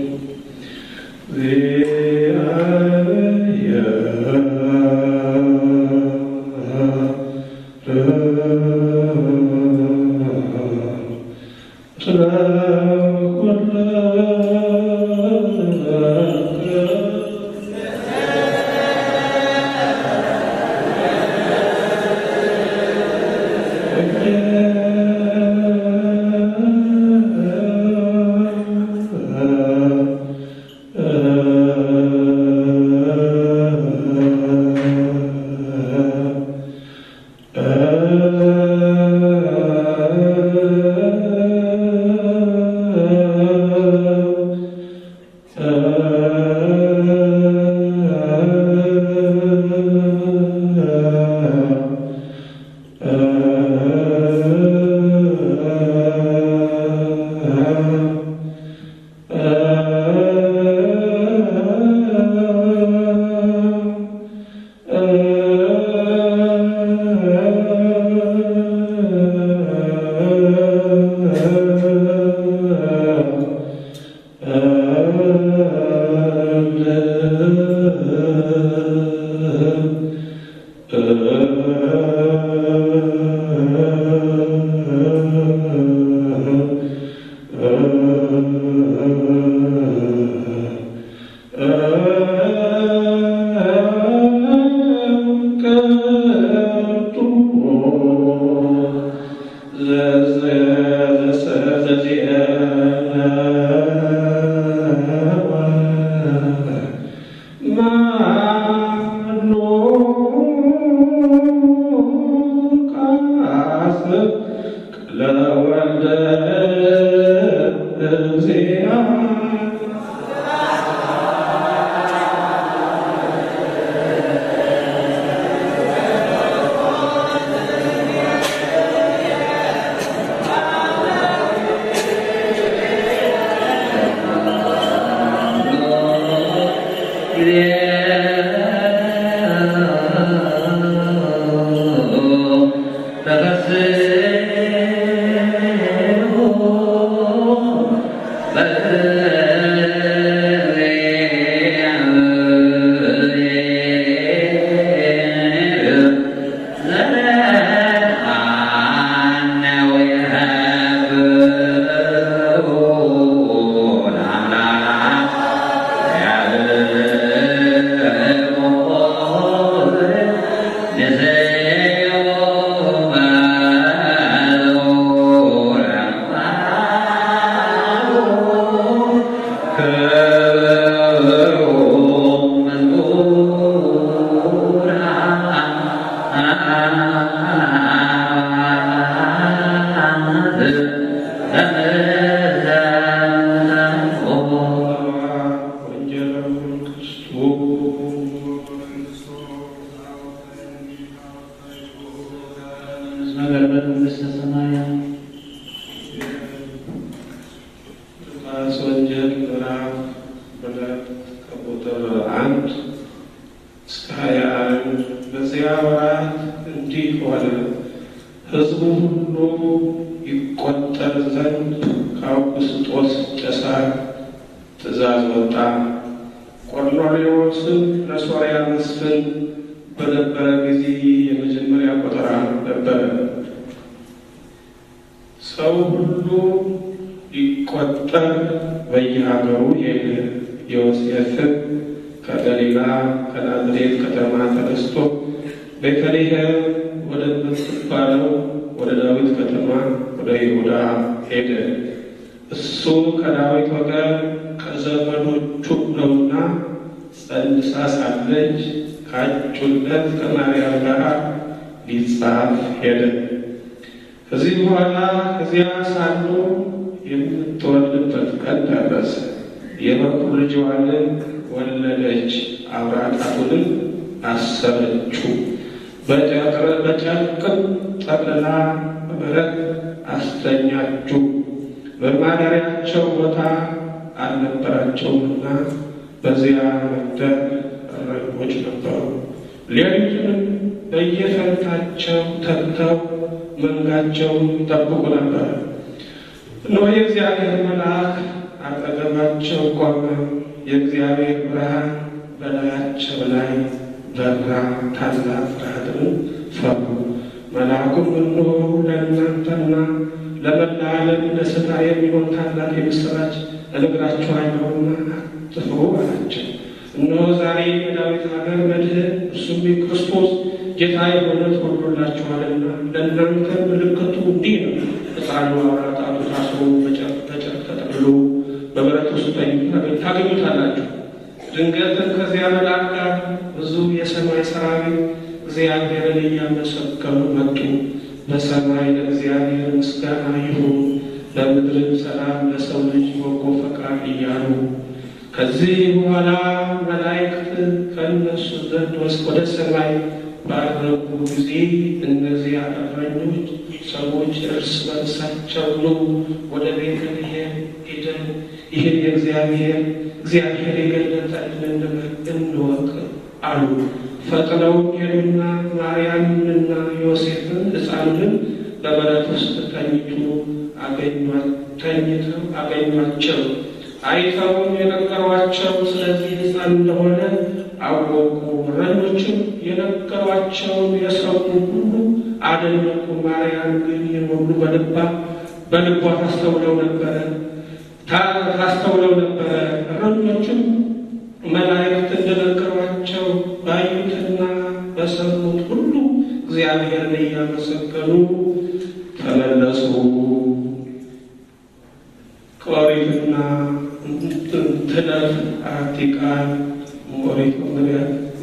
ሉቃስ ወንጌል ምዕራፍ ሁለት ከቁጥር አንድ እስከ ሀያ አንድ በዚያ ወራት እንዲህ ሆነ፣ ሕዝቡ ሁሉ ይቆጠር ዘንድ ከአውግስጦስ ቄሳር ትእዛዝ ወጣ። ቆርኔሌዎስም ለሶርያ መስፍን በነበረ ጊዜ የመጀመሪያ ቆጠራ ነበረ። ሰው ሁሉ ሊቆጠር በየሀገሩ ሄደ። ዮሴፍም ከገሊላ ከናዝሬት ከተማ ተነስቶ ቤተልሔም ወደምትባለው ወደ ዳዊት ከተማ ወደ ይሁዳ ሄደ። እሱ ከዳዊት ወገን ከዘመዶቹ ነውና ጸንሳ ሳለች ካጩለት ከማርያም ጋር ሊጻፍ ሄደ። ከዚህ በኋላ ከዚያ ሳሉ የምትወልድበት ቀን ደረሰ። የበኩር ልጅዋንም ወለደች። አውራ ጣቱንም አሰረችው። በጨርቅም ጠቅልላ በበረት አስተኛችው። በማደሪያቸው ቦታ አልነበራቸውምና በዚያ መንደር እረኞች ነበሩ። ሌሊቱንም በየፈንታቸው ተግተው መንጋቸውን ይጠብቁ ነበር። እነሆ የእግዚአብሔር መልአክ አጠገባቸው ቆመ። የእግዚአብሔር ብርሃን በላያቸው ላይ በራ። ታላቅ ፍርሃትን ፈሩ። መልአኩም እነሆ ለእናንተና ለመላ ዓለም ደስታ የሚሆን ታላቅ የምሥራች እነግራችኋለሁና አትፍሩ አላቸው። እነሆ ዛሬ በዳዊት ሀገር መድህን እርሱም የክርስቶስ ጌታ የሆነ ተወልዶላችኋልና ለእናንተ ምልክቱ እንዲህ ነው። ሕፃኑ አውራ ጣቱ ታስሮ በጨርቅ ተጠቅልሎ በበረት ውስጥ ታገኙታላችሁ። ድንገትም ከዚያ መልአክ ጋር ብዙ የሰማይ ሰራዊት እግዚአብሔርን እያመሰገኑ መጡ። በሰማይ ለእግዚአብሔር ምስጋና ይሁን፣ በምድርም ሰላም ለሰው ልጅ በጎ ፈቃድ እያሉ ከዚህ በኋላ መላእክት ከእነሱ ዘንድ ወደ ሰማይ ባረጉ ጊዜ እነዚያ እረኞች ሰዎች እርስ በርሳቸው ኑ ወደ ቤተልሔም ሄደን ይህን የእግዚአብሔር እግዚአብሔር የገለጠልን ነገር እንወቅ አሉ። ፈጥነው ሄዱና ማርያምንና ዮሴፍን ሕፃኑን በበረት ውስጥ ተኝቶ ተኝተው አገኟቸው። አይተውም የነገሯቸው ስለዚህ ሕፃን እንደሆነ አወቁ። እረኞችም የነገሯቸውን የሰሙ ሁሉ አደነቁ። ማርያም ግን ይህን ሁሉ በልባ በልቧ ታስተውለው ነበረ ታስተውለው ነበረ። እረኞችም መላእክት እንደነገሯቸው ባዩትና በሰሙት ሁሉ እግዚአብሔርን እያመሰገኑ ተመለሱ። ከኦሪትና ትለፍ አቲ ቃል ኦሪት መግቢያ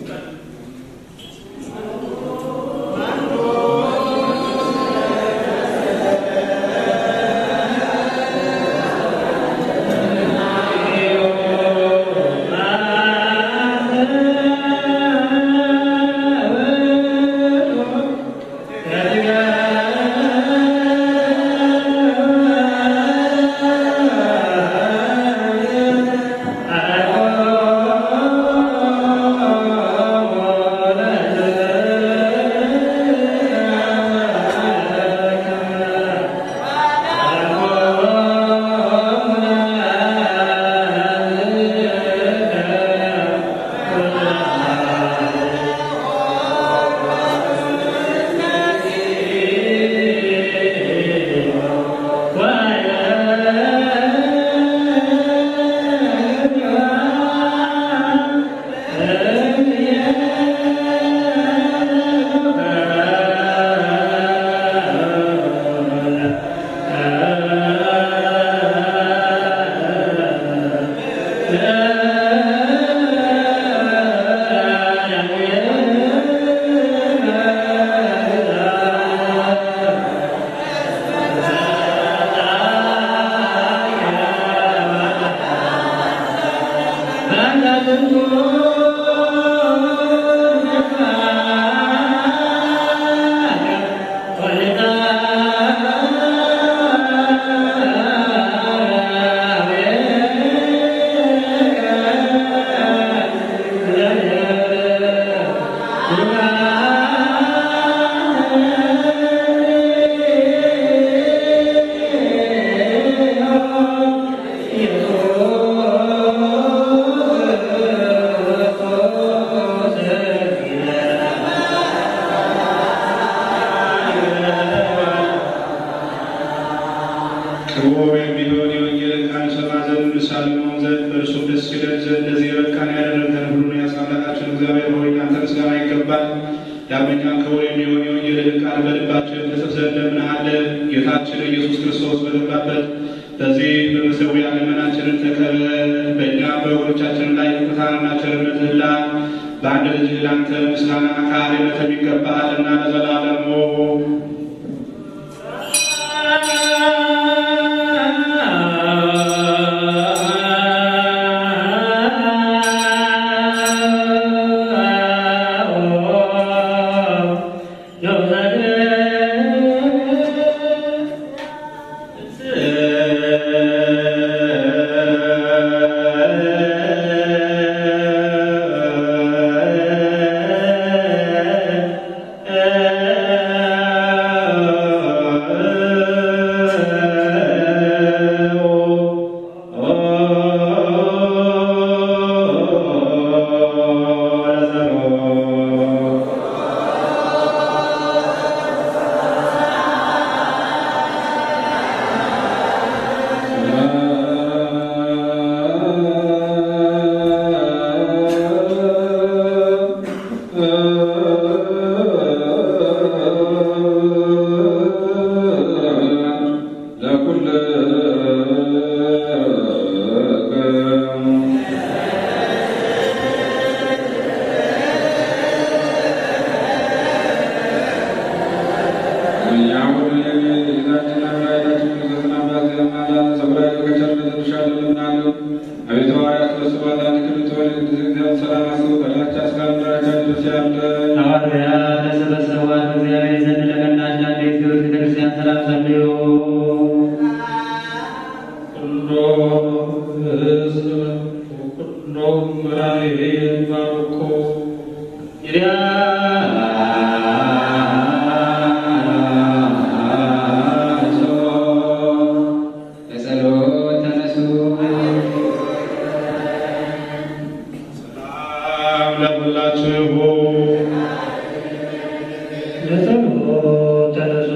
ክቡር የሚሆን የወንጌልን ቃል ሰማ ዘንድ ምሳሌ መሆን ዘንድ በእርሱም ደስ ይለን ዘንድ ለዚህ የበቃን ያደረገን ሁሉን ያሳምላካችን እግዚአብሔር ሆይ አንተ ምስጋና ይገባል። ዳግመኛ ክቡር የሚሆን የወንጌልን ቃል በልባችን ትጽፍ ዘንድ እንለምንሃለን። ጌታችን ኢየሱስ ክርስቶስ በገባበት በዚህ በመሠዊያ ልመናችንን ተቀበል። በእኛ በወገኖቻችን ላይ ይቅርታንና ቸርነትህን ላክ። በአንድ ልጅ ለአንተ ምስጋና ካህንነት ይገባሃልና ለዘላለሙ እ ሐዋርያት ተሰበሰቧት በእግዚአብሔር ዘንድ ለቀናች ለአንዲት ክብርት ቤተክርስቲያን ሰላም ጸልዩ። በጸሎት ተነሱ። ሰላም ለሁላችሁ ለጸሎት ተነሱ።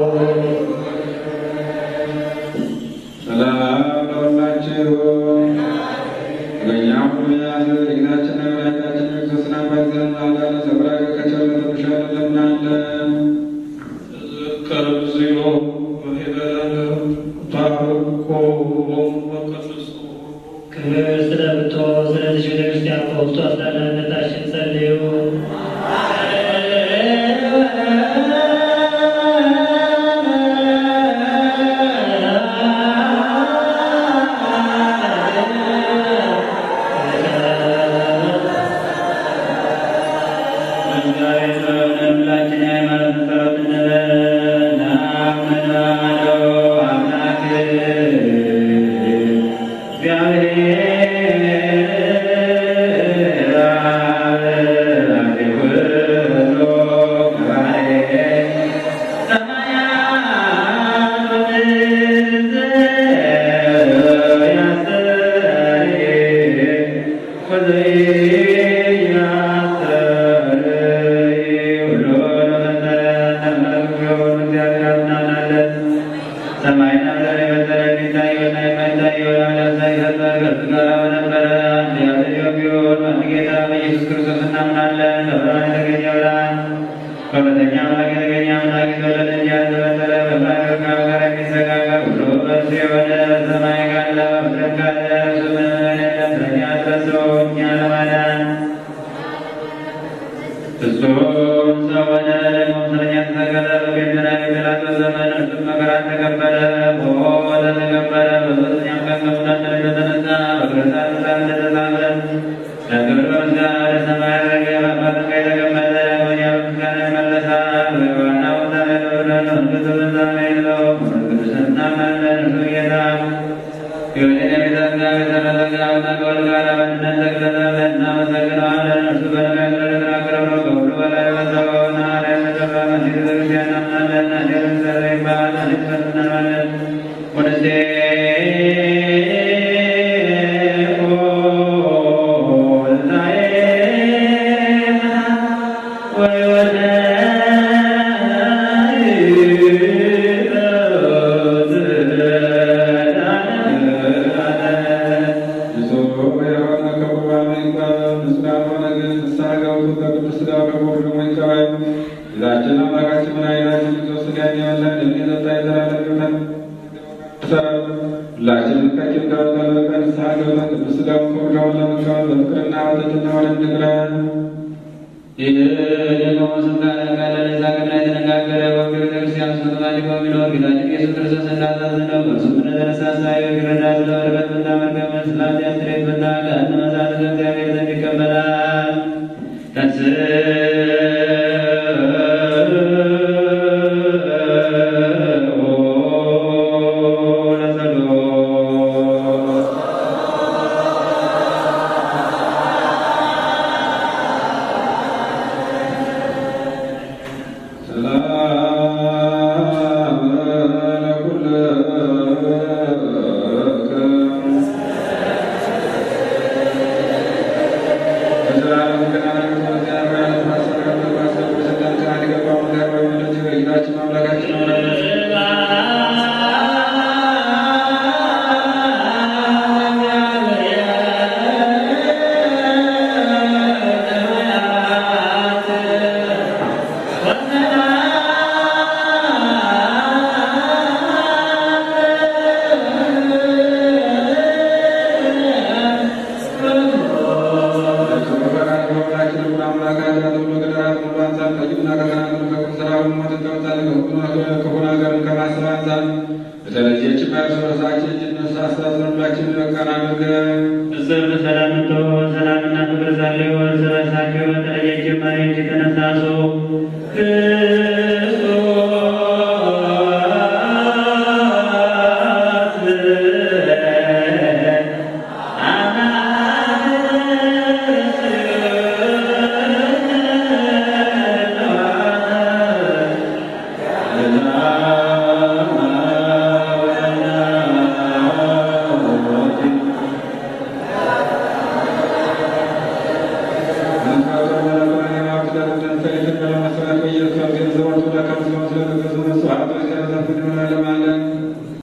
ሰላም ለሁላችሁ በእኛ ሁሉ ያለ ጌታችን መድኃኒታችን ክርስቶስን አባት ዘንድ አላለ ሰብራ ከቸርነቱ ብሻለን ለምናለን ተዘከር እግዚኦ ወሄደነ ታርኮ ወቀድሶ ክብር ስለምትሆን ስለዚህ ቤተክርስቲያን በውስጡ አስዳናነታችን ጸልዩ። ሁላችን የሃይማኖት ጸሎት እንበል። ናምናለው አምላክ እግዚአብሔር አብ ኩሎ ጉባኤ ሰማያት ወምድር ያስተሪ ከሁለተኛ አምላክ የተገኘ አምላክ የተወለደ እንጂ ያልተፈጠረ በባሕር ከአብ ጋር የሚሰጋጋ ሁሉ በእርሱ የሆነ በሰማይ ካለ በምድር ካለ እርሱ ምንም የለም። ስለኛ አስበስበው እኛን ለማዳን ፍጹም ሰው ሆነ። ደግሞ ስለኛ ተሰቀለ። በገንዘና በጲላጦስ ዘመን እርሱም መከራን ተቀበለ፣ ሞተ፣ ተቀበረ። በሦስተኛው ቀን ከሙታን ተለይቶ ተነሣ። በቅዱሳን መጻሕፍት እንደተጻፈ ለክብር በምስጋና ወደ ሰማይ ዐረገ። በአባቱ ቀኝ ተቀመጠ። ዳግመኛ በምስጋና ይመለሳል። በሕያዋንና በሙታን ላይ ይፈርዳል። መንግሥቱ ፍጻሜ የለውም። በመንፈስ ቅዱስ እናምናለን። እርሱ ጌታ ሕይወትን የሚዘጋ የተረዘጋ አምላክ ከወልድ ጋር በአንድነት ተገለጸ። እናመሰግነዋለን። እርሱ በነቢያት እንደተናገረው ነው። ከሁሉ በላይ በሰውና ላይ የተጠራ መሲሕ ቤተክርስቲያን እናምናለን። አዴር እግዚአብሔር ይባላል። አንዲት ፈት እናምናለን። ወደሴ ንጹሕ የሆነ ከቁርባን ይቀበል፣ ንጹሕ ያልሆነ ግን ንስሐ ገብቶ ከቅዱስ ሥጋው ከክቡር ደሙ ይቀበል። ጌታችን አምላካችን መድኃኒታችን ኢየሱስ ሥጋን የበላ ደሙን የጠጣ የዘላለም ሕይወትን ይሰራል። ሁላችንም ከቂም ከበቀል በቀር ንስሐ ገብተን ቅዱስ ሥጋውን ክቡር ደሙን ለመቀበል በፍቅርና በትሕትና ወደ እንግረን። ይህ ደግሞ ስልጣን ካለ ለዛቅና የተነጋገረ ወግ ቤተክርስቲያን ውስጥ ተማሊቆ ቢኖር ጌታችን ኢየሱስ ክርስቶስ እንዳዘዘው በእርሱም እንደተነሳሳ ይረዳ ስለ በረከት ምና መርገም ስለ ኃጢአት ስርየት ምና ገሃነመ እሳት ከእግዚአብሔር ዘንድ ይቀበላል። ተንሥኡ ለጸሎት ሰላም ለኩልክም እርስ በርሳችን እንድንሳሳት ሁላችን በቃን አድርገን ፍጹም በሰላም እንተው ሰላምና ፍቅር ጸልዩ እርስ በርሳቸው በተለየ ጀማሪዎች የተነሳሱ